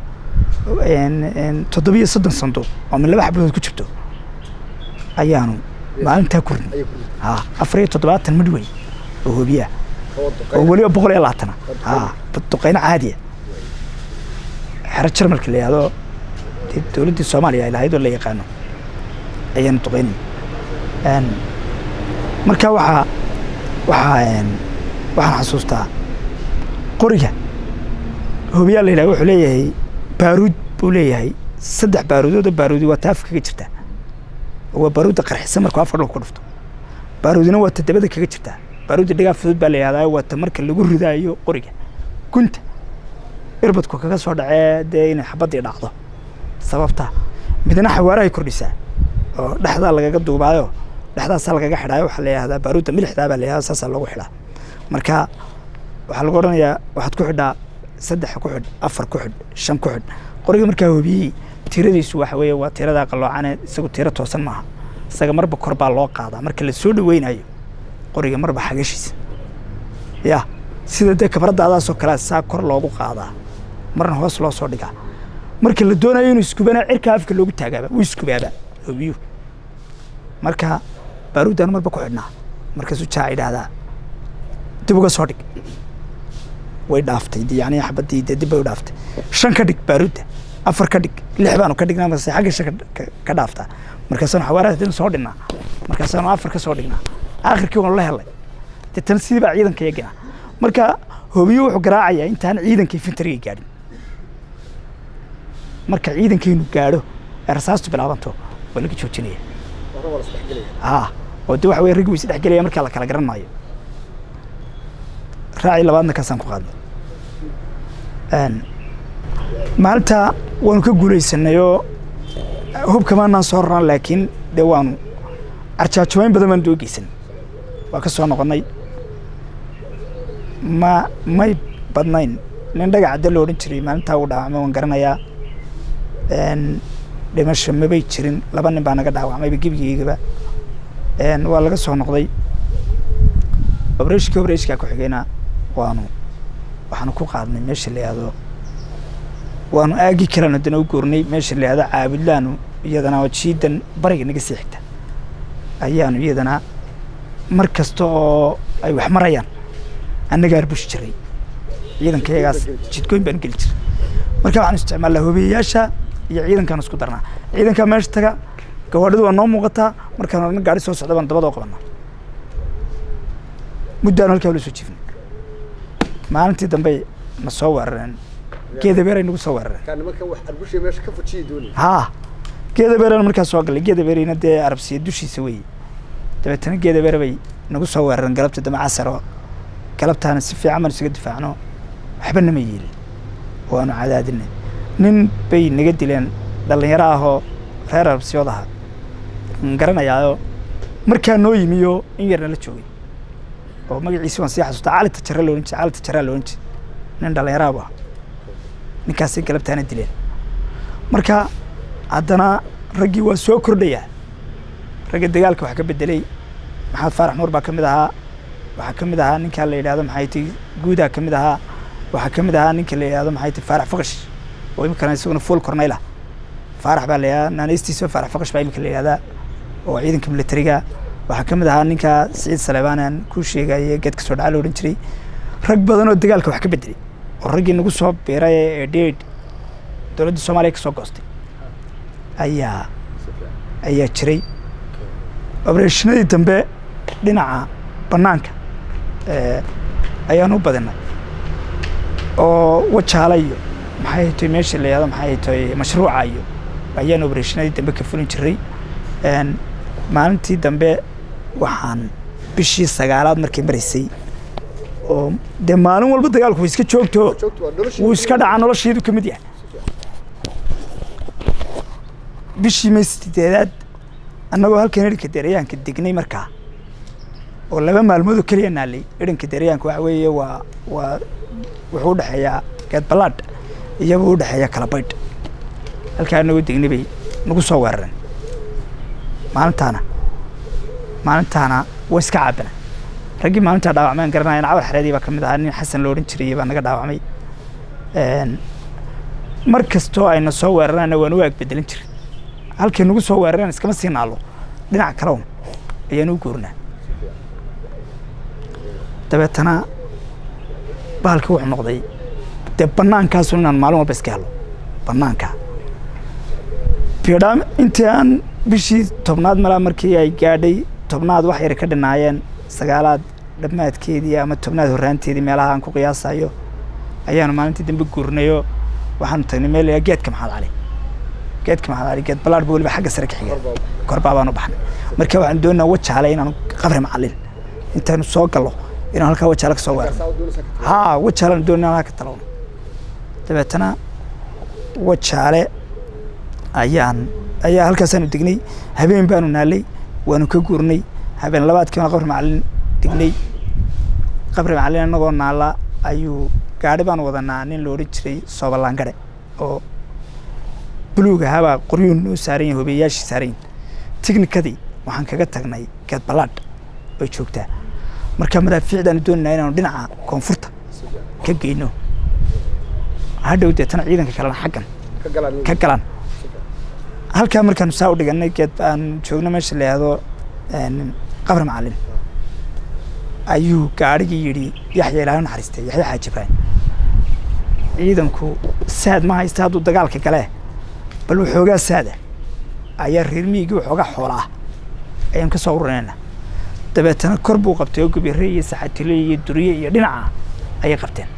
toddobiyo soddon sanduuq oo min laba xablood ku jirto ayaanu maalintaa kurnay ha afar iyo toddobaatan midwey oo hobiyaa oo weliba boqol iyo labaatana ha duqeyno caadiya xero jarmalka la yihahdo dee dowladdii soomaaliya ay lahayd oo la yaqaano ayaanu duqeynay marka waxaa waxaa waxaan xasuustaa qoriga hobiyaa la yidhaha wuxuu leeyahay baaruud buu leeyahay saddex baaruudood oo baaruudi waa ta afka kaga jirtaa waa baaruudda qarxisa markuu afka dhulka ku dhufto baaruudina waa ta dabada kaga jirtaa baaruudda dhigaa fudud baa la yihahdaa waa ta marka lagu ridaayo qoriga gunta irbadku kaga soo dhacee dee inay xabaddii dhacdo sababta midna xawaarahay kordhisaa oo dhexdaa lagaga duubaayo dhexdaasaa lagaga xidhaayo waxaa la yihahdaa baaruudda milixdaa baa la yihahdaa saasaa loogu xidhaa marka waxaa lagu odhanayaa waxaad ku xidhaa saddex ku xidh afar ku xidh shan ku xidh qoriga markaa hobiyey tiradiisu waxa weeye waa tiradaa qalloocane isagu tiro toosan maaha isaga marba kor baa loo qaadaa marka la soo dhaweynayo qoriga marba xagashiisa ya sida dee kabraddaadaasoo kalea saa kor loogu qaadaa marna hoos loo soo dhigaa marka la doonayo inuu iskubana cirkaa afka loogu taagaaba wuu iskubaaba hobiyu marka baaruuddaan marba ku xidhnaa markaasuu jaa idhaahdaa dib uga soo dhig way dhaaftay yani xabaddii dee dib bay u dhaaftay shan ka dhig baaruudda afar ka dhig lix baanu ka dhignaa mase xagga shan ka dhaaftaa markaasaanu xawaaraha soo dhignaa markaasaanu afar ka soo dhignaa aakhirkii waanu la helay deetana sidii baa ciidanka yaginaa marka hobiyo wuxuu garaacayaa intaan ciidanka infenteriga gaadhin marka ciidankaynu gaadho ee rasaastu bilaabanto waa laga joojinaya a oo de waxa weye raggi way isdhexgelaya markaa la kala garan maayo raaci labaadna kaasaan ku qaadnay maalinta waanu ka guulaysanay oo hubkamaanaan soo raran laakiin dee waanu carjaajumayn badan baan doogeysanay waa ka soo noqonnay ma may badnayn nin dhagac cadde lo odhan jiray maalintaa uu dhaawacmay waan garanayaa dhimasho mabay jirin laba nin baa naga dhaawacmayba gebigeygaba waa laga soo noqday obreshkii obreshkaa ku xigayna waanu waxaanu ku qaadnay meesha la yihahdo waanu aagi kalaan haddana u goornay meesha la yihahdo caabudlaanu iyadana oo jiidan bariga naga sii xigta ayaanu iyadana mar kasta oo ay wax marayaan annagaa arbushi jiray ciidanka iyagaas jidgooyn baan geli jiray marka waxaan isticmaalnaa hobiyayaasha iyo ciidankaan isku darnaa ciidankaa meesha taga gawaadhidu waa noo muuqataa markaan odhan gaari soo socda baan dabadoo qabanaa muddaanu halkaa ula soo jiifnay maalintii dambe na soo weerareen geeda beeray nagu soo weerareen haa geeda beerana markaa soo gallay geeda beerayna dee arabsiya dushiisa weeye dabeetana geeda beere bay nagu soo weerareen galabta dambe casaro galabtaana si fiican baan isaga difaacno waxba nama yeelin waanu cadaadinay nin bay naga dileen dhallinyaro ahoo reer arbsiyood ahaa n garanayaayo markaa noo yimiyo in yarna la joogay oo magaciisi waan sii xasuustaa cali tajare loohan jire cali tajaraa loohan jire nin dhallinyaraha bu ah ninkaasay galabtaana dileen marka haddana raggii waa soo kordhayaa ragga dagaalka wax ka bedelay maxamed faarax nuur baa ka mid ahaa waxaa ka mid ahaa ninkaa la yidhahdo maxay ti guudaa ka mid ahaa waxaa ka mid ahaa ninka la yidhahdo maxay ti faarax faqash oo iminkana isaguna full corneyla faarax baa la yidhahdaa naanaystiisa faarax faqash baa iminka la yidhahdaa oo ciidanka militariga waxaa ka mid ahaa ninka siciid saleebaan aan kuu sheegaye geedka soo dhaca la odhan jiray rag badan oo dagaalka wax ka bedelay oo raggii nagu soo biiray ee dheed dowladda soomaaliya ka soo goostay ayaa ayaa jiray obereshinadii dambe dhinaca bannaanka ayaan u badinay oo wajaala iyo maxay tahay meesha la yihahdo maxay tahay mashruuca iyo ayaan obereshinadii dambe ka fulin jiray maalintii dambe waxaan bishii sagaalaad markay maraysay oo dee maalin walba dagaalku way iska joogto wuu iska dhacaa nolosheedu ka mid yahay bishii may sideedaad annagoo halkan idhanka deerayaanka degnay markaa oo laba maalmood oo keliya naalay idhanka deerayaanka waxa weeye waa waa wuxuu udhexeeyaa geed ballaadh iyagoo udhexeeya kala baydh halkaa anagoo degnay bay nagu soo weerareen maalintaana maalintaana waa iska caabina raggii maalintaa dhaawacmeen garanayan cawar xareedii baa ka mid ahaa nin xasan lo odhan jiray baa naga dhaawacmay mar kastoo ayna soo weerarana waan u aagbedelin jiray halkay nagu soo weerareen iskama sii naalo dhinac kaleun ayaan u goornaa dabeetana bahalkii wuxuu noqday dee bannaankaasu inaan maalin walba iska helo bannaanka biodhaam intii aan bishii tobnaad malaa markii ay gaadhay tobnaad wax yar ka dhinaayeen sagaalaad dhammaadkeedii ama tobnaad horraanteedii meelaha aan ku qiyaasayo ayaanu maalintii dambe guurnayo waxaanu tagnay meel layaa geedka maxamed cali geedka maxamed cali geed ballaadh ba weliba xagga sare ka xigeen korbaa baanu baxnay marka waxaan doonaa wajaale inaanu qabri macallin intaanu soo gallo inaan halkaa wajaale ka soo weerarno haa wajaaleanu doonaa inaan halka talowno dabeetana wajaale ayaan ayaa halkaasaanu degnay habeen baanu naalay waanu ka guurnay habeen labaadkii baan qabri macallin degnay qabri macallin annagoo naala ayuu gaadhi baan wadanaa nin la odhan jiray soobalaangare oo buluug ahaabaa qoryuun noo saaran yahin hobeeyaashii saaran yihin tiknikadii waxaan kaga tagnay geed ballaadh bay joogtaa marka madaafiicdaanu doonanaa inaanu dhinaca koonfurta ka geyno hadhow deetana ciidanka kalena xaggan ka galaan halkaa markaanu saa u dhiganay geed aan joogno meesha la yihahdo qabri macallin ayuu gaadhigii yidhi yaxya ilaahay naxariistay yaxya xaaji ibraahim ciidanku saad ma haysta hadduu dagaalka galee bal waxoogaa saada ayaa reer miyigii waxoogaa xoola ah ayaan ka soo ururinayna dabeetana kor buu qabtay oo gubire iyo saxatile iyo duriye iyo dhinaca ayay qabteen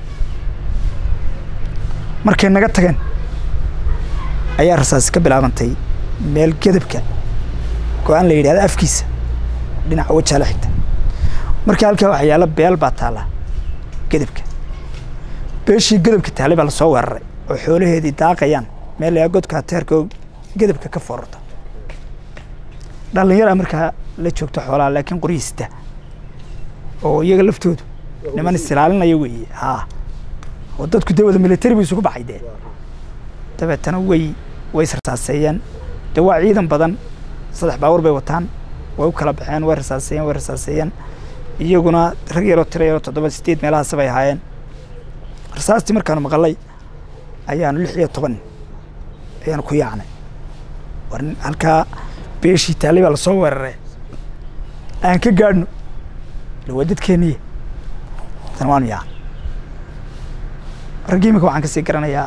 markay naga tageen ayaa rasaasi ka bilaabantay meel gedabka go-aan la yidhahda afkiisa dhinaca wajaala xigta marka halkaa waxaa yaalla beel baa taalla gedabka beeshii gedabka taallay baa lasoo weeraray oo xoolaheedii daaqayaan meel layaa godka ateerka oo gedabka ka foorarta dhallinyara markaa la joogto xoolaha laakiin qoryiista oo iyaga laftoodu niman isilaalinaya weeye haa oo dadku dee wada militari bu isugu baxay dee dabeetana way way israsaaseeyeen dee waa ciidan badan saddex baawur bay wataan way u kala baxeen way rasaaseeyeen way rasaaseeyeen iyaguna rag yaroo tiro yaroo toddoba sideed meelahaas bay ahaayeen rasaastii markaanu maqalay ayaanu lix iyo toban ayaanu ku yaacnay war halkaa beeshii taallay baa lasoo weeraree aan ka gaadhno ila waa dadkeeniye tan waanu yaacnay raggii imika waxaan kasii garanayaa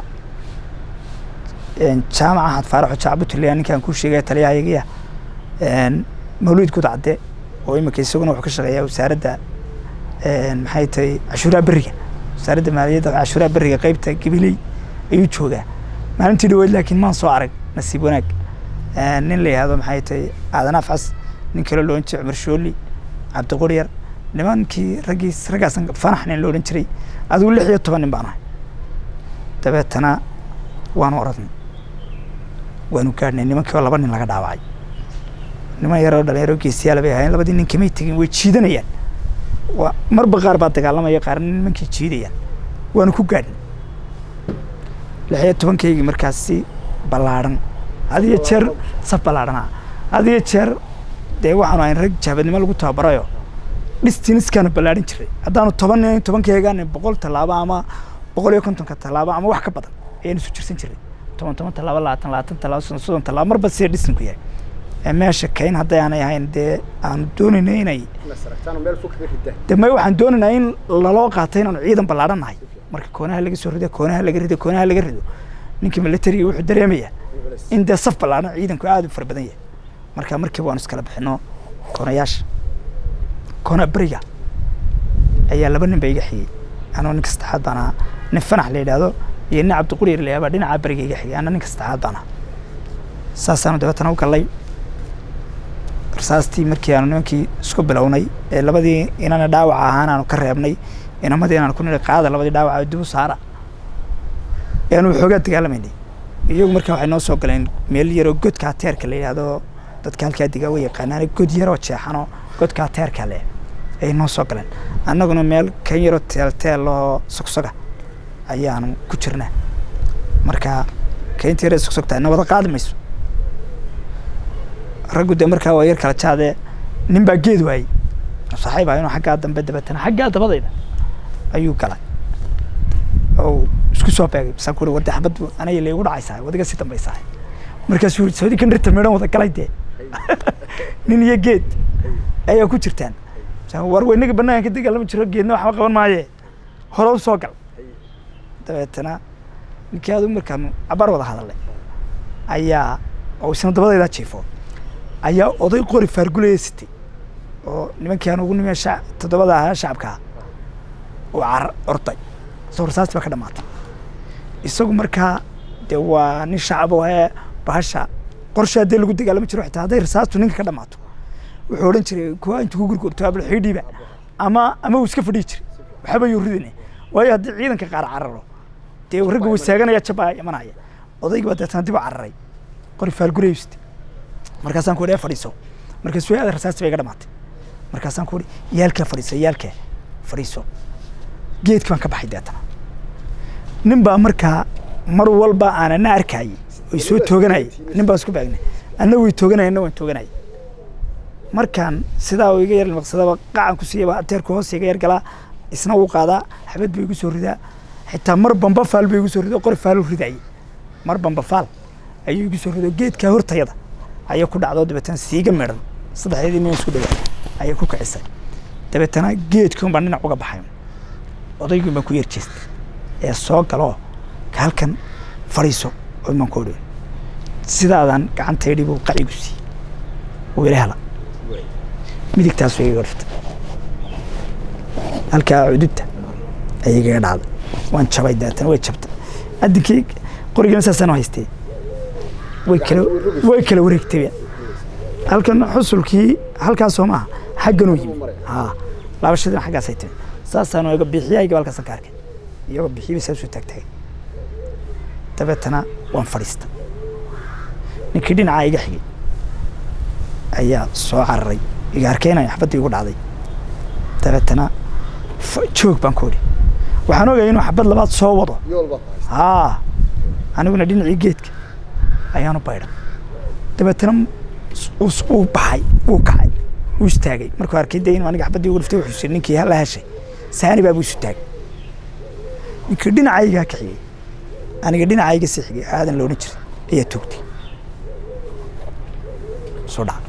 jaamaca axad faaraxo jacbutulya ninkaan kuu sheegaya taliyahayagiya mawlid gudcadde oo imika isaguna wuxuu ka shaqeeyaa wasaaradda maxay tahay cashuuraha beriga wasaaradda maaliyadda cashuuraha beriga qeybta gabiley ayuu joogaa maalintii dhaweyd laakiin maan soo arag nasiib wanaag nin la yihahdo maxay tahay aadan afcas nin kale loo jiray cumar shooli cabdiquryar nimankii raggii raggaasan fanax nin la odhan jiray adigu lix iyo toban nin baan ahay dabeetana waanu oradnay waanu gaadhnay nimankii oo laba nin laga dhaawacay niman yaroo dhalinyaro geesiyaala bay ahaayeen labadii nin kamay tegin way jiidanayaan waa marba qaar baa dagaalamaya qaarna nimankii jiidayaan waanu ku gaadhnay lix iyo tobankaygii markaasi ballaadhan had iyo jeer saf ballaadhanaa had iyo jeer dee waxaanu ahayn rag jaabadnimo lagu tababarayo dhistiniskaanu ballaadhin jiray haddaanu toban nin tobankeegaan boqol tallaabo ama boqol iyo kontonka tallaabo ama wax ka badan ayaanu isu jirsan jiray toban toban tallaabo labaatan labaatan tallaabo soddon soddon tallaabo marba sida dhistinku yahay ee meesha kayn hadday aanay ahayn dee aanu doonayna inay de may waxaan doonaynaa in laloo qaatay inaanu ciidan ballaadhan nahay marka koonaha laga soo rido koonaha laga rido koonaha laga rido ninkii militariga wuxuu dareemayaa in dee saf ballaadhan ciidanku aada u fara badan yahay marka markiiba waanu iskala bixino koonayaasha koona beriga ayaa laba nin ba iga xigay anoo ninka saddexaad baan ahaa nin fanax la yidhaahdo iyo nin cabdiquri la yidhahdo baa dhinaca beriga iga xigay ana ninka saddexaad baan ahaa saasaanu dabeetana u gallay rasaastii markii aanu nimankii isku bilownay ee labadii inana dhaawaca ahaan aanu ka reebnay inamadii inaanu ku nidhi qaada labadii dhaawaca dib u saara eanu xoogaa dagaalamaynay iyagu markaa waxay noo soo galeen meel yaroo godka ateerka la yidhaahdo dadka halkaa digaa way yaqaanaan god yaroo jeexanoo godka ateerka leh ayay noo soo galeen annaguna meel kan yaroo teelteel oo sogsoga ayaanu ku jirnaa marka kaynta yaree sogsogtaa na wada qaadi mayso raggu dee markaa waa yar kala jaadee nin baa geed waayey saaxiib ah inuu xaggaa dambe dabeetana xaggaa dabadayda ayuu galay oo isku soo beegay masaan ku warde xabad aniga la igu dhacaysaa wadiga si dambaysaa markaasuu yiri saudi kan rirta meedhan wada galay dee nin iyo geed ayaa ku jirtaan war weynaga banaanka ka dagaalama jiro geedna waxba qaban maaye hore u soo gal dabeetana ninkii aadu markaanu cabaar wada hadalnay ayaa oo isna dabadaydaa jiifo ayaa oday qori faargulaya sitay oo nimankii aan ugu nimiya shac toddobada ahaa shacabkaa uu car orday soo rasaasti baa ka dhamaatay isagu markaa dee waa nin shacab oo ee bahasha qorshe haddii lagu dagaalami jiro xitaa hadday rasaastu ninka ka dhamaato wuxuu odhan jiray kuwa intu ku gurgurto abal xiidhiiba ama ama uu iska fadhiyi jiray waxba yuu ridine waayo haddii ciidanka qaar cararo dee ragga wasaaganaya jabaa imanaya odaygi baa deetana dib u cararay qori faalgulayu sitay markaasaan ku idhi fadhiiso markaasuu aada rasaasti bay iga dhamaatay markaasaan ku idhi yaalkaa fadhiiso yaalkaa fadhiiso geedki baan ka baxay deetana nin baa markaa mar walba aanana arkayay way soo tooganayay nin baan isku baagnay anna way tooganaya anna waan tooganaya markaan sidaa uu iga yar maqsadaba qacan ku siiyaba ateerku hoos iga yar galaa isna wuu qaadaa xabad buu igu soo ridaa xitaa mar bamba faal buu igu soo rido qori faaluu ridayay mar bamba faal ayuu igu soo rido geedkaa hortayada ayay ku dhacdo dabeetana siiga midhan saddexdeedii nin isku dhawaa ayay ku kicisay dabeetana geedkii un baan dhinac uga baxay odaygii baan ku yar jeestay ee soo galoo halkan fadhiiso oo imaan ku odhi sidaadan gacantaydhi buu qacigu siiyey wuu ila hela midigtaas way iga dhiftay halkaa cudubta ayay igaga dhacday waan jabay dabeetana way jabtay addinkii qorigana saasaan haystay way kala way kala wareegtay halkan xusulkii halkaasoo maaha xagganuu yimi haa laabashadina xaggaasay timi saasaanu iga bixiyayga halkaasan ka arkay iyagoo bixiyaba saasuu taagtaagay dabeetana waan fadhiista ninkii dhinacaa iga xigay ayaa soo cararay iga arkeynayo xabaddii igu dhacday dabeetana joog baan ku odhi waxaan ogaya inuu xabad labaad soo wado haa aniguna dhinacii geedka ayaanu baydhan dabeetana uu baxay wuu kacay wuu istaagay markuu arkay de inuu aniga xabaddii ugu dhiftay wuxuu siri ninkii hala heshay saani baa buu isu taagay ninkii dhinacaygaa ka xigay aniga dhinacayga sii xigay aadan la odhan jiray ayaa toogtay soo dhaca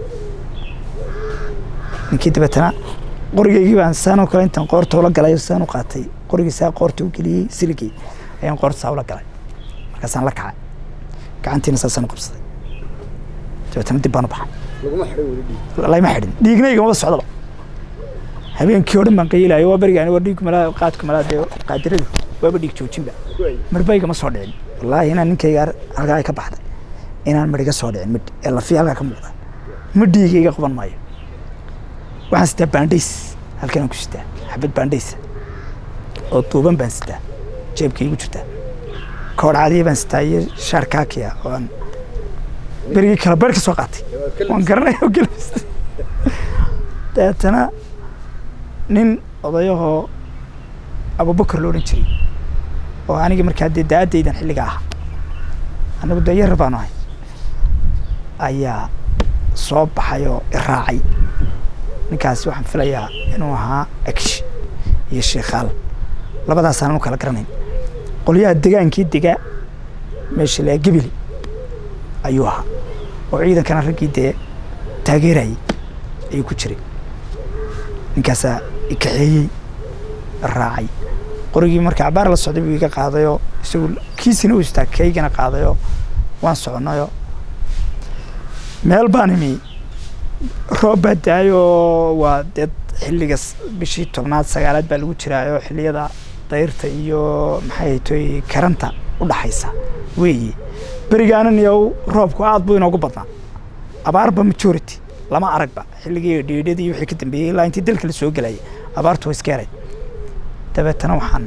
ninkii dabeetana qorigaygii baan saanoo kale intaan qoorta ula galay saan u qaatay qorigii saa qoorta u geliyey siligii ayaan qoorta saa ula galay markaasaan la kacay gacantiina saasaan u qabsaday dabeetana dib baan u baxay layma xidhin dhiigna igamaba socdaba habeenkii oo dhan baan qayilayo waa berigaan waa dhiig malaa qaadku malaa dee qaadiradu waaba dhiig joojinba marba igama soo dhicin wallaahi inaan ninkayga halkaa ay ka baxday inaan midhiga soo dhicin midh ee lafiya halkaa ka muuqda midhiiga iga qaban maayo waxaan sitaa baandhays halkanaan ku sitaa xabad baandhaysa oo duuban baan sitaa jeebka igu jirtaa koodh caadiya baan sitaa iyo shaar kaakiya oo aan berigii kala beer ka soo qaatay waan garanaya oo gelbista dabeetana nin odayahoo abubakar lo odhan jiray oo aniga markaa dee da-addaydan xilliga ah annagu dee yar baanu ahay ayaa soo baxay oo iraacay ninkaasi waxaan filayaa inuu ahaa akish iyo sheekhaal labadaasaan u kala garanayn qolyaha degaankii degaa meesha laa gebeli ayuu ahaa oo ciidankana raggii dee taageerayay ayuu ku jiray ninkaasaa ikaxeeyey raacay qorigii marka cabaar la socday buu iga qaadayoo isagu kiisina uu istaa kaygana qaadayoo waan soconayoo meel baan imi roob baa da-ayoo waa dee xilliga bishii tobnaad sagaalaad baa lagu jiraayoo xilliyada dayrta iyo maxay toy karanta u dhaxaysa weeye berigaanan iyo roobku aad buu inoogu badnaa abaarba majority lama aragba xilligii dhiidhadii wixii ka dambeeyey ilaa intii dalka la soo gelayay abaartu way iska yarayd dabeetana waxaan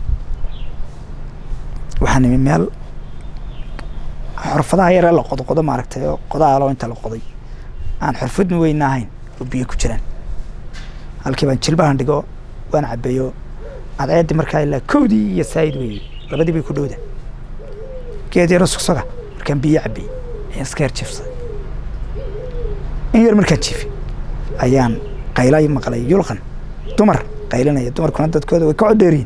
waxaan imi meel xorfadaha yaree la qodoqodo maaragtay oo qodaalo inta la qoday aan xorfadna weyna ahayn oo biyo ku jiraan halkii baan jilbahan dhigo waan cabeeyo cadceeddii markaa ilaa kowdii iyo saayid weeye labadii bay ku dhowda geed yaro sogsoga markaan biyo cabiyey ayaan iska yar jiifsaday in yar markaan jiifay ayaan qaylay maqlay yulqan dumar qaylinaya dumarkuna dadkooda way ka codheeriyin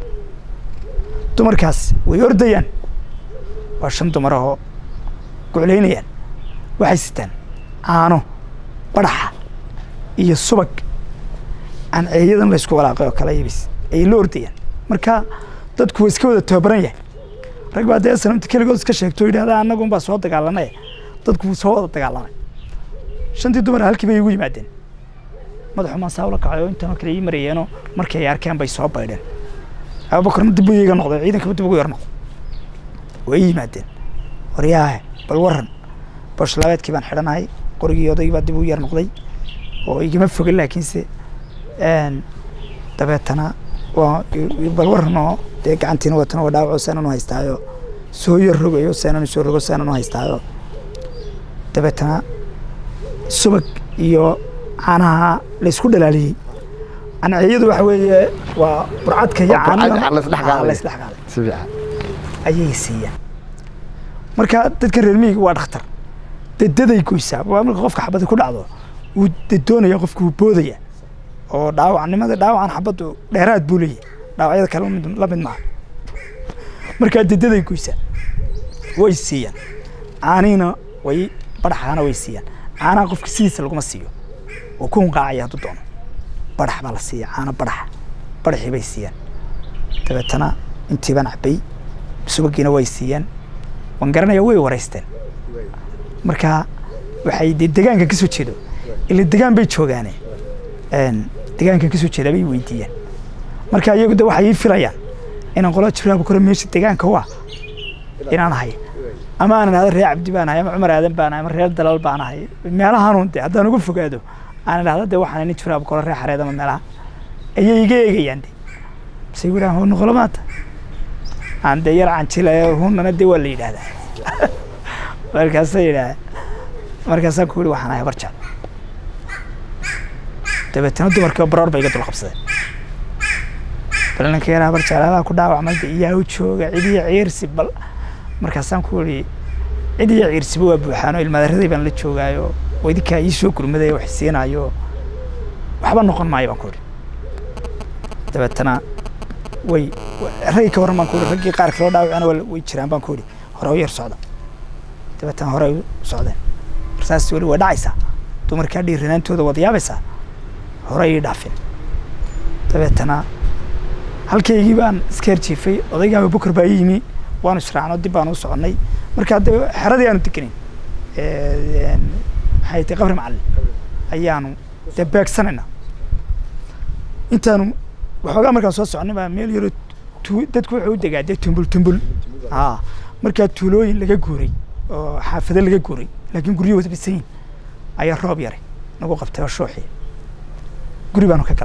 dumarkaas way ordayaan waa shan dumar ahoo guclaynayaan waxay sitaan caano badhaxa iyo subag aan ceeyadan laysku walaaqay oo kale yabis ayay la ordayaan marka dadku waa iska wada tababaran yahay rag baa dee sanamta keligood iska sheegto o yidhahda annagun baa soo dagaalanay dadku wuu soo wada dagaalamay shantii dumar halkii bay igu yimaadeen madaxu maan saa ula kacay oo intanoo kale ii marayeenoo markii ay arkeen bay soo baydheen abubakarna dib buu iiga noqday ciidankaba dib ugu yar noqday way ii yimaadeen waryaahe bal waran boshlabeedkii baan xidhanahay qorigii odaygii baa dib ugu yar noqday oo igama foga laakiinse dabeetana waa bal waran oo dee gacantiina watana waa dhaawaco saanan u haystaayo soo yar rogayo saanan soo rogo saanan u haystaayo dabeetana subag iyo caanaha la isku dhalaaliyey anaciyadu waxa weeye waa burcadka iyo caanaha laysdhexgaalay si fiican ayay siiyaan marka dadka reer miyiga waa dhakhtar dedaday goysaa waa marka qofka xabadda ku dhacdo wuu dedoonaya qofka wuu boodaya oo dhaawacnimada dhaawacan xabaddu dheeraad buu leeyahy dhaawacyada kale mid la mid maaha markaa dedaday goysaa way siiyaan caaniina way badhaxaana way siiyaan caanaha qofka sidiisa laguma siiyo oo ku hunqaacaya hadduu doono badhax baa la siiya caana badhaxa badhaxii bay siiyaan dabeetana intii baan cabay subagiina way siiyeen waan garanaya way waraysteen marka waxay dee degaanka ka soo jeedo ila degaan bay joogaane degaankan ka soo jeedaa bay weydiiyeen marka iyagu de waxay ii filayaan inaan qola jiraaba kore meesha degaanka u ah inaan ahay ama aanan ahda reer cabdi baan ahay ama cumar aadan baan ahay ama reer dalal baan ahay meelahaanun de haddaan uga fogaado aan idhahda de waxaan nin jiraaba kore reer xareed ama meelaha ayay iga eegayaan de base yidhahan hoo noqolo maanta aan dee yar canjila hunana de waa la yidhaahdaa markaasa yidhaah markaasaan ku yihi waxaan ahay barjaal dabeetana dumarkiiba baroor ba iga dul qabsadeen bal ninka yaraa barjaal alaa ku dhaawacmay de iyaa u jooga cidiya ciirsi bal markaasaan ku yihi cidiya ciirsiba waa buuxaano ilmaadaraday baan la joogaayo oo idinkaa ii soo gurmaday wax siinaayo waxba noqon maayo baan ku yihi dabeetana way raggi ka warran baan ku yihi raggii qaar kaloo dhaawacana way jiraan baan ku yihi hore u yar socda dabeetana hore u socdeen marsaas weli waa dhacaysaa dumarkaa dhiiranaantooda wada yaabaysaa hore ii dhaafin dabeetana halkaygii baan iska herjiifay odaygii abubakar baa ii yimi waanu israacno dib baanu u soconnay markaa de xeradii aanu degenayn maxay tahay qabri macallin ayaanu dee beegsanayna intaanu waxoogaa markaan soo soconnay baa meel yaro tu dadku wuxuu u degaa dee tumbul tumbul a markaa tuulooyin laga guuray oo xaafado laga guuray laakiin guryo wada dhisan yihin ayaa roob yaray nagu qabtay oo shuuxii guri baanu ka galla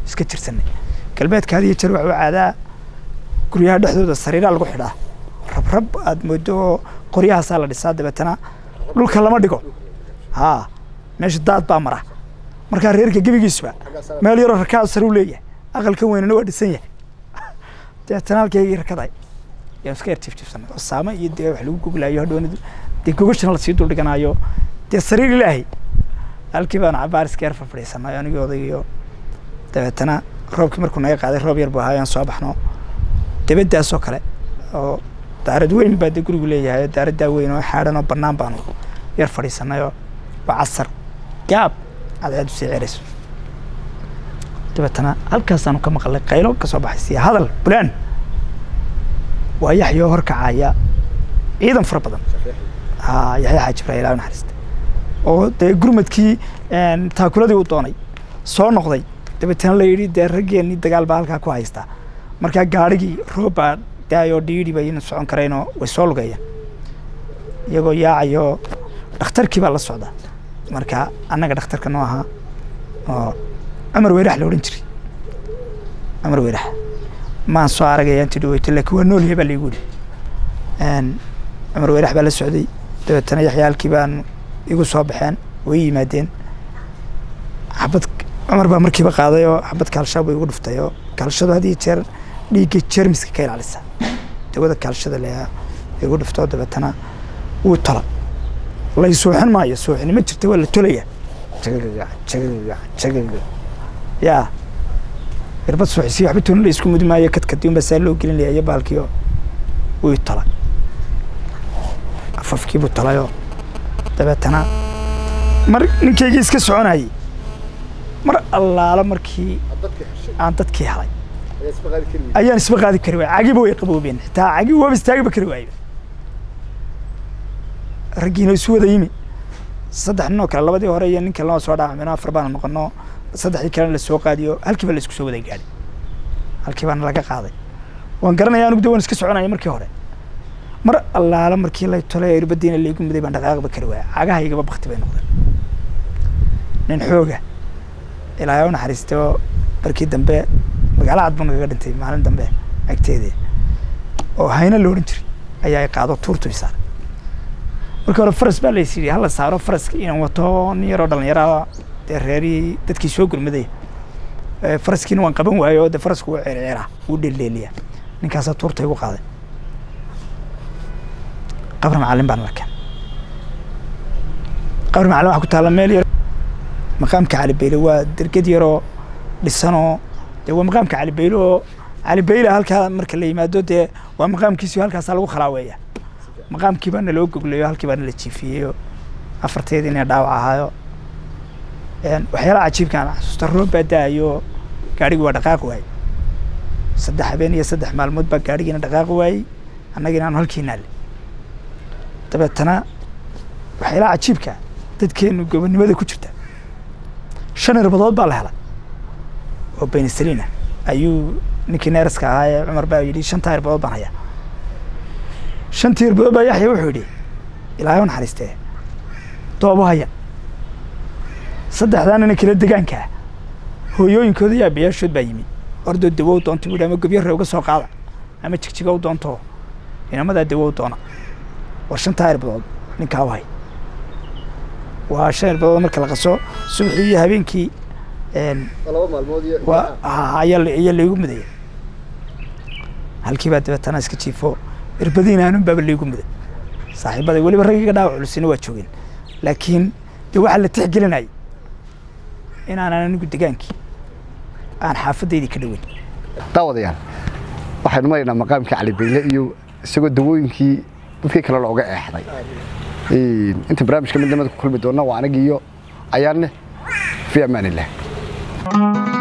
iska jirsanay galbeedka had iyo jeer waxa u caadaa guryaha dhexdooda sariiraa lagu xidhaa rabrab aad moodo oo qoryahaasaa la dhisaa dabeetana dhulka lama dhigo haa meesha daad baa mara markaa reerka gebigiisuba meel yaroo rakaad sare u leeyahay aqalka weynana waa dhisan yahay dabeetana halkeygii rakaday yaan iska yar jifjifsanay oo saamo iyo dee wax lagu goglaayo hadhoona dee gogashana lasii dul dhiganaayo dee sariir ilaahay halkii baan cabaar iska yar fadhiisanay anigii odaygiyo dabeetana roobkii markuu naga qaaday roob yar buu ahaa ayaan soo baxno debeddaas oo kale oo daarad weyn baa dee gurigu leeyahay daaraddaa weyn oo xaadhan oo bannaan baanu yar fadhiisanayoo waa casar gaab cadceed usii cerayso dabeetana halkaasaanu ka maqalay qaylo ka soo baxay siya hadal bulaan waa yaxyoo horkacaya ciidan fara badan haa yaxya xaaji ibraahim ilaah naxariista oo dee gurmadkii taakuladii uu doonay soo noqday dabeetana la yidhi dee raggeenii dagaal baa halkaa ku haystaa markaa gaadhigii roob baa daayoo dhiidhi bayna socon karaynoo way soo lugayeen iyagoo yaacayoo dhakhtarkii baa la socda marka annaga dhakhtarka noo ahaa oo cumar weyrax la odhan jiray cumar weyrax maan soo aragaya intii dhaweyto laakiin waa noolyahay baa laigu yidhi cumar weyrax baa la socday dabeetana yaxyaalkii baan igu soo baxeen way yimaadeen xabad cumar baa markiiba qaaday oo xabad kaalshaa buu igu dhuftay oo kaalshadu had iyo jeer dhiigga jermiska ka ilaalisa dawada kaalshada leeyaa igu dhuftoo dabeetana wuu tola lay suuxin maayo suuxini ma jirta waa la tolaya jagagaga jagagaga jagagaga yaa irbad suuxisi waxba toona la isku mudi maayo kadkadiun baa saa loo gelin layayo baalkiio wuu tola afafkii buu tolayoo dabeetana mar ninkaygii iska soconayay mar allaala markii aan dadkii helay ayaan isba qaadi kari waaya cagiba way qaboobeen xitaa cagi waaba istaagiba kari waayba raggiina isu wada yimi saddex nin oo kale labadii hore iyo ninka lama soo dhaacmino afar baana noqono saddexdii kalena la soo qaadiyo halkiiba la isku soo wada gaadhay halkii baana laga qaaday waan garanaya anugu de waan iska soconaya markii hore mar allaala markii lay tolay irbadiina laygu muday baan dhaqaaqba kari waaya cagahaygaba bakti bay noqdeen nin xooga ilaahay u naxariistay oo markii dambe magaalo cad buu nagaga dhintay maalin dambe agteedii oo hayna la odhan jiray ayaa i qaado tuurtu i saaray markii hore faras baa lays yidhi hala saaro faraska inaan wato nin yaroo dhallinyara dee reerihii dadkii soo gurmaday faraskiina waan qaban waayo oo dee farasku wuu ceerceeraa wuu dheeldheeliyaa ninkaasaa tuurta igu qaaday qabri macallin baan la keen qabri macallin waxaa ku taalla meel yar maqaamka calibeyle waa derged yaroo dhisanoo dee waa maqaamka calibeyle oo calibeyle halkaa marka la yimaado dee waa maqaamkiisio halkaasaa lagu khalaaweeya maqaamkii baana loo goglayo halkii baana la jiifiyeyo afarteedii ina dhaawac ahaayo waxyaalaha cajiibka aan xasuusta roob baa da'ayo gaadhigii waa dhaqaaqi waayey saddex habeen iyo saddex maalmood baa gaadhigiina dhaqaaqi waayey annagiina aanu halkii naalle dabeetana waxyaalaha cajiibka dadkeenu gobonnimada ku jirta shan irbadood baa la helay oo benisaliina ayuu ninkii neeraska ahaa ee cumar baa yidhi shantaa irbadood baan hayaa shantii irbadood baa yaxya wuxuu yidhi ilaahay u naxariistee doobo haya saddexdaa nina kala degaanka ah hooyooyinkooda iyo aabbayaashood baa yimi ordoo dawow doonta buu ama gobyarre uga soo qaada ama jigjiga u doonto inamadaa dawow doona war shantaa irbadood ninkaa u hay waa shan irbadood marka la qaso subaxii iyo habeenkii ayaa laygu mudaya halkii baa dabeetana iska jiifo irbadiina anun baaba laygu muday saaxiibaday weliba raggiga dhaawac culusina waa joogeen laakiin dee waxaa la tixgelinayay inaanan anigu degaankii aan xaafaddaydii ka dhoweyn daawadayaal waxaynu maraynaa maqaamkii calibeyle iyo isagoo dawooyinkii dadkii kale looga eexday inta barnaamijka midnimada ku kulmi doonna waa anigiiyo ayaanne fi amaan illah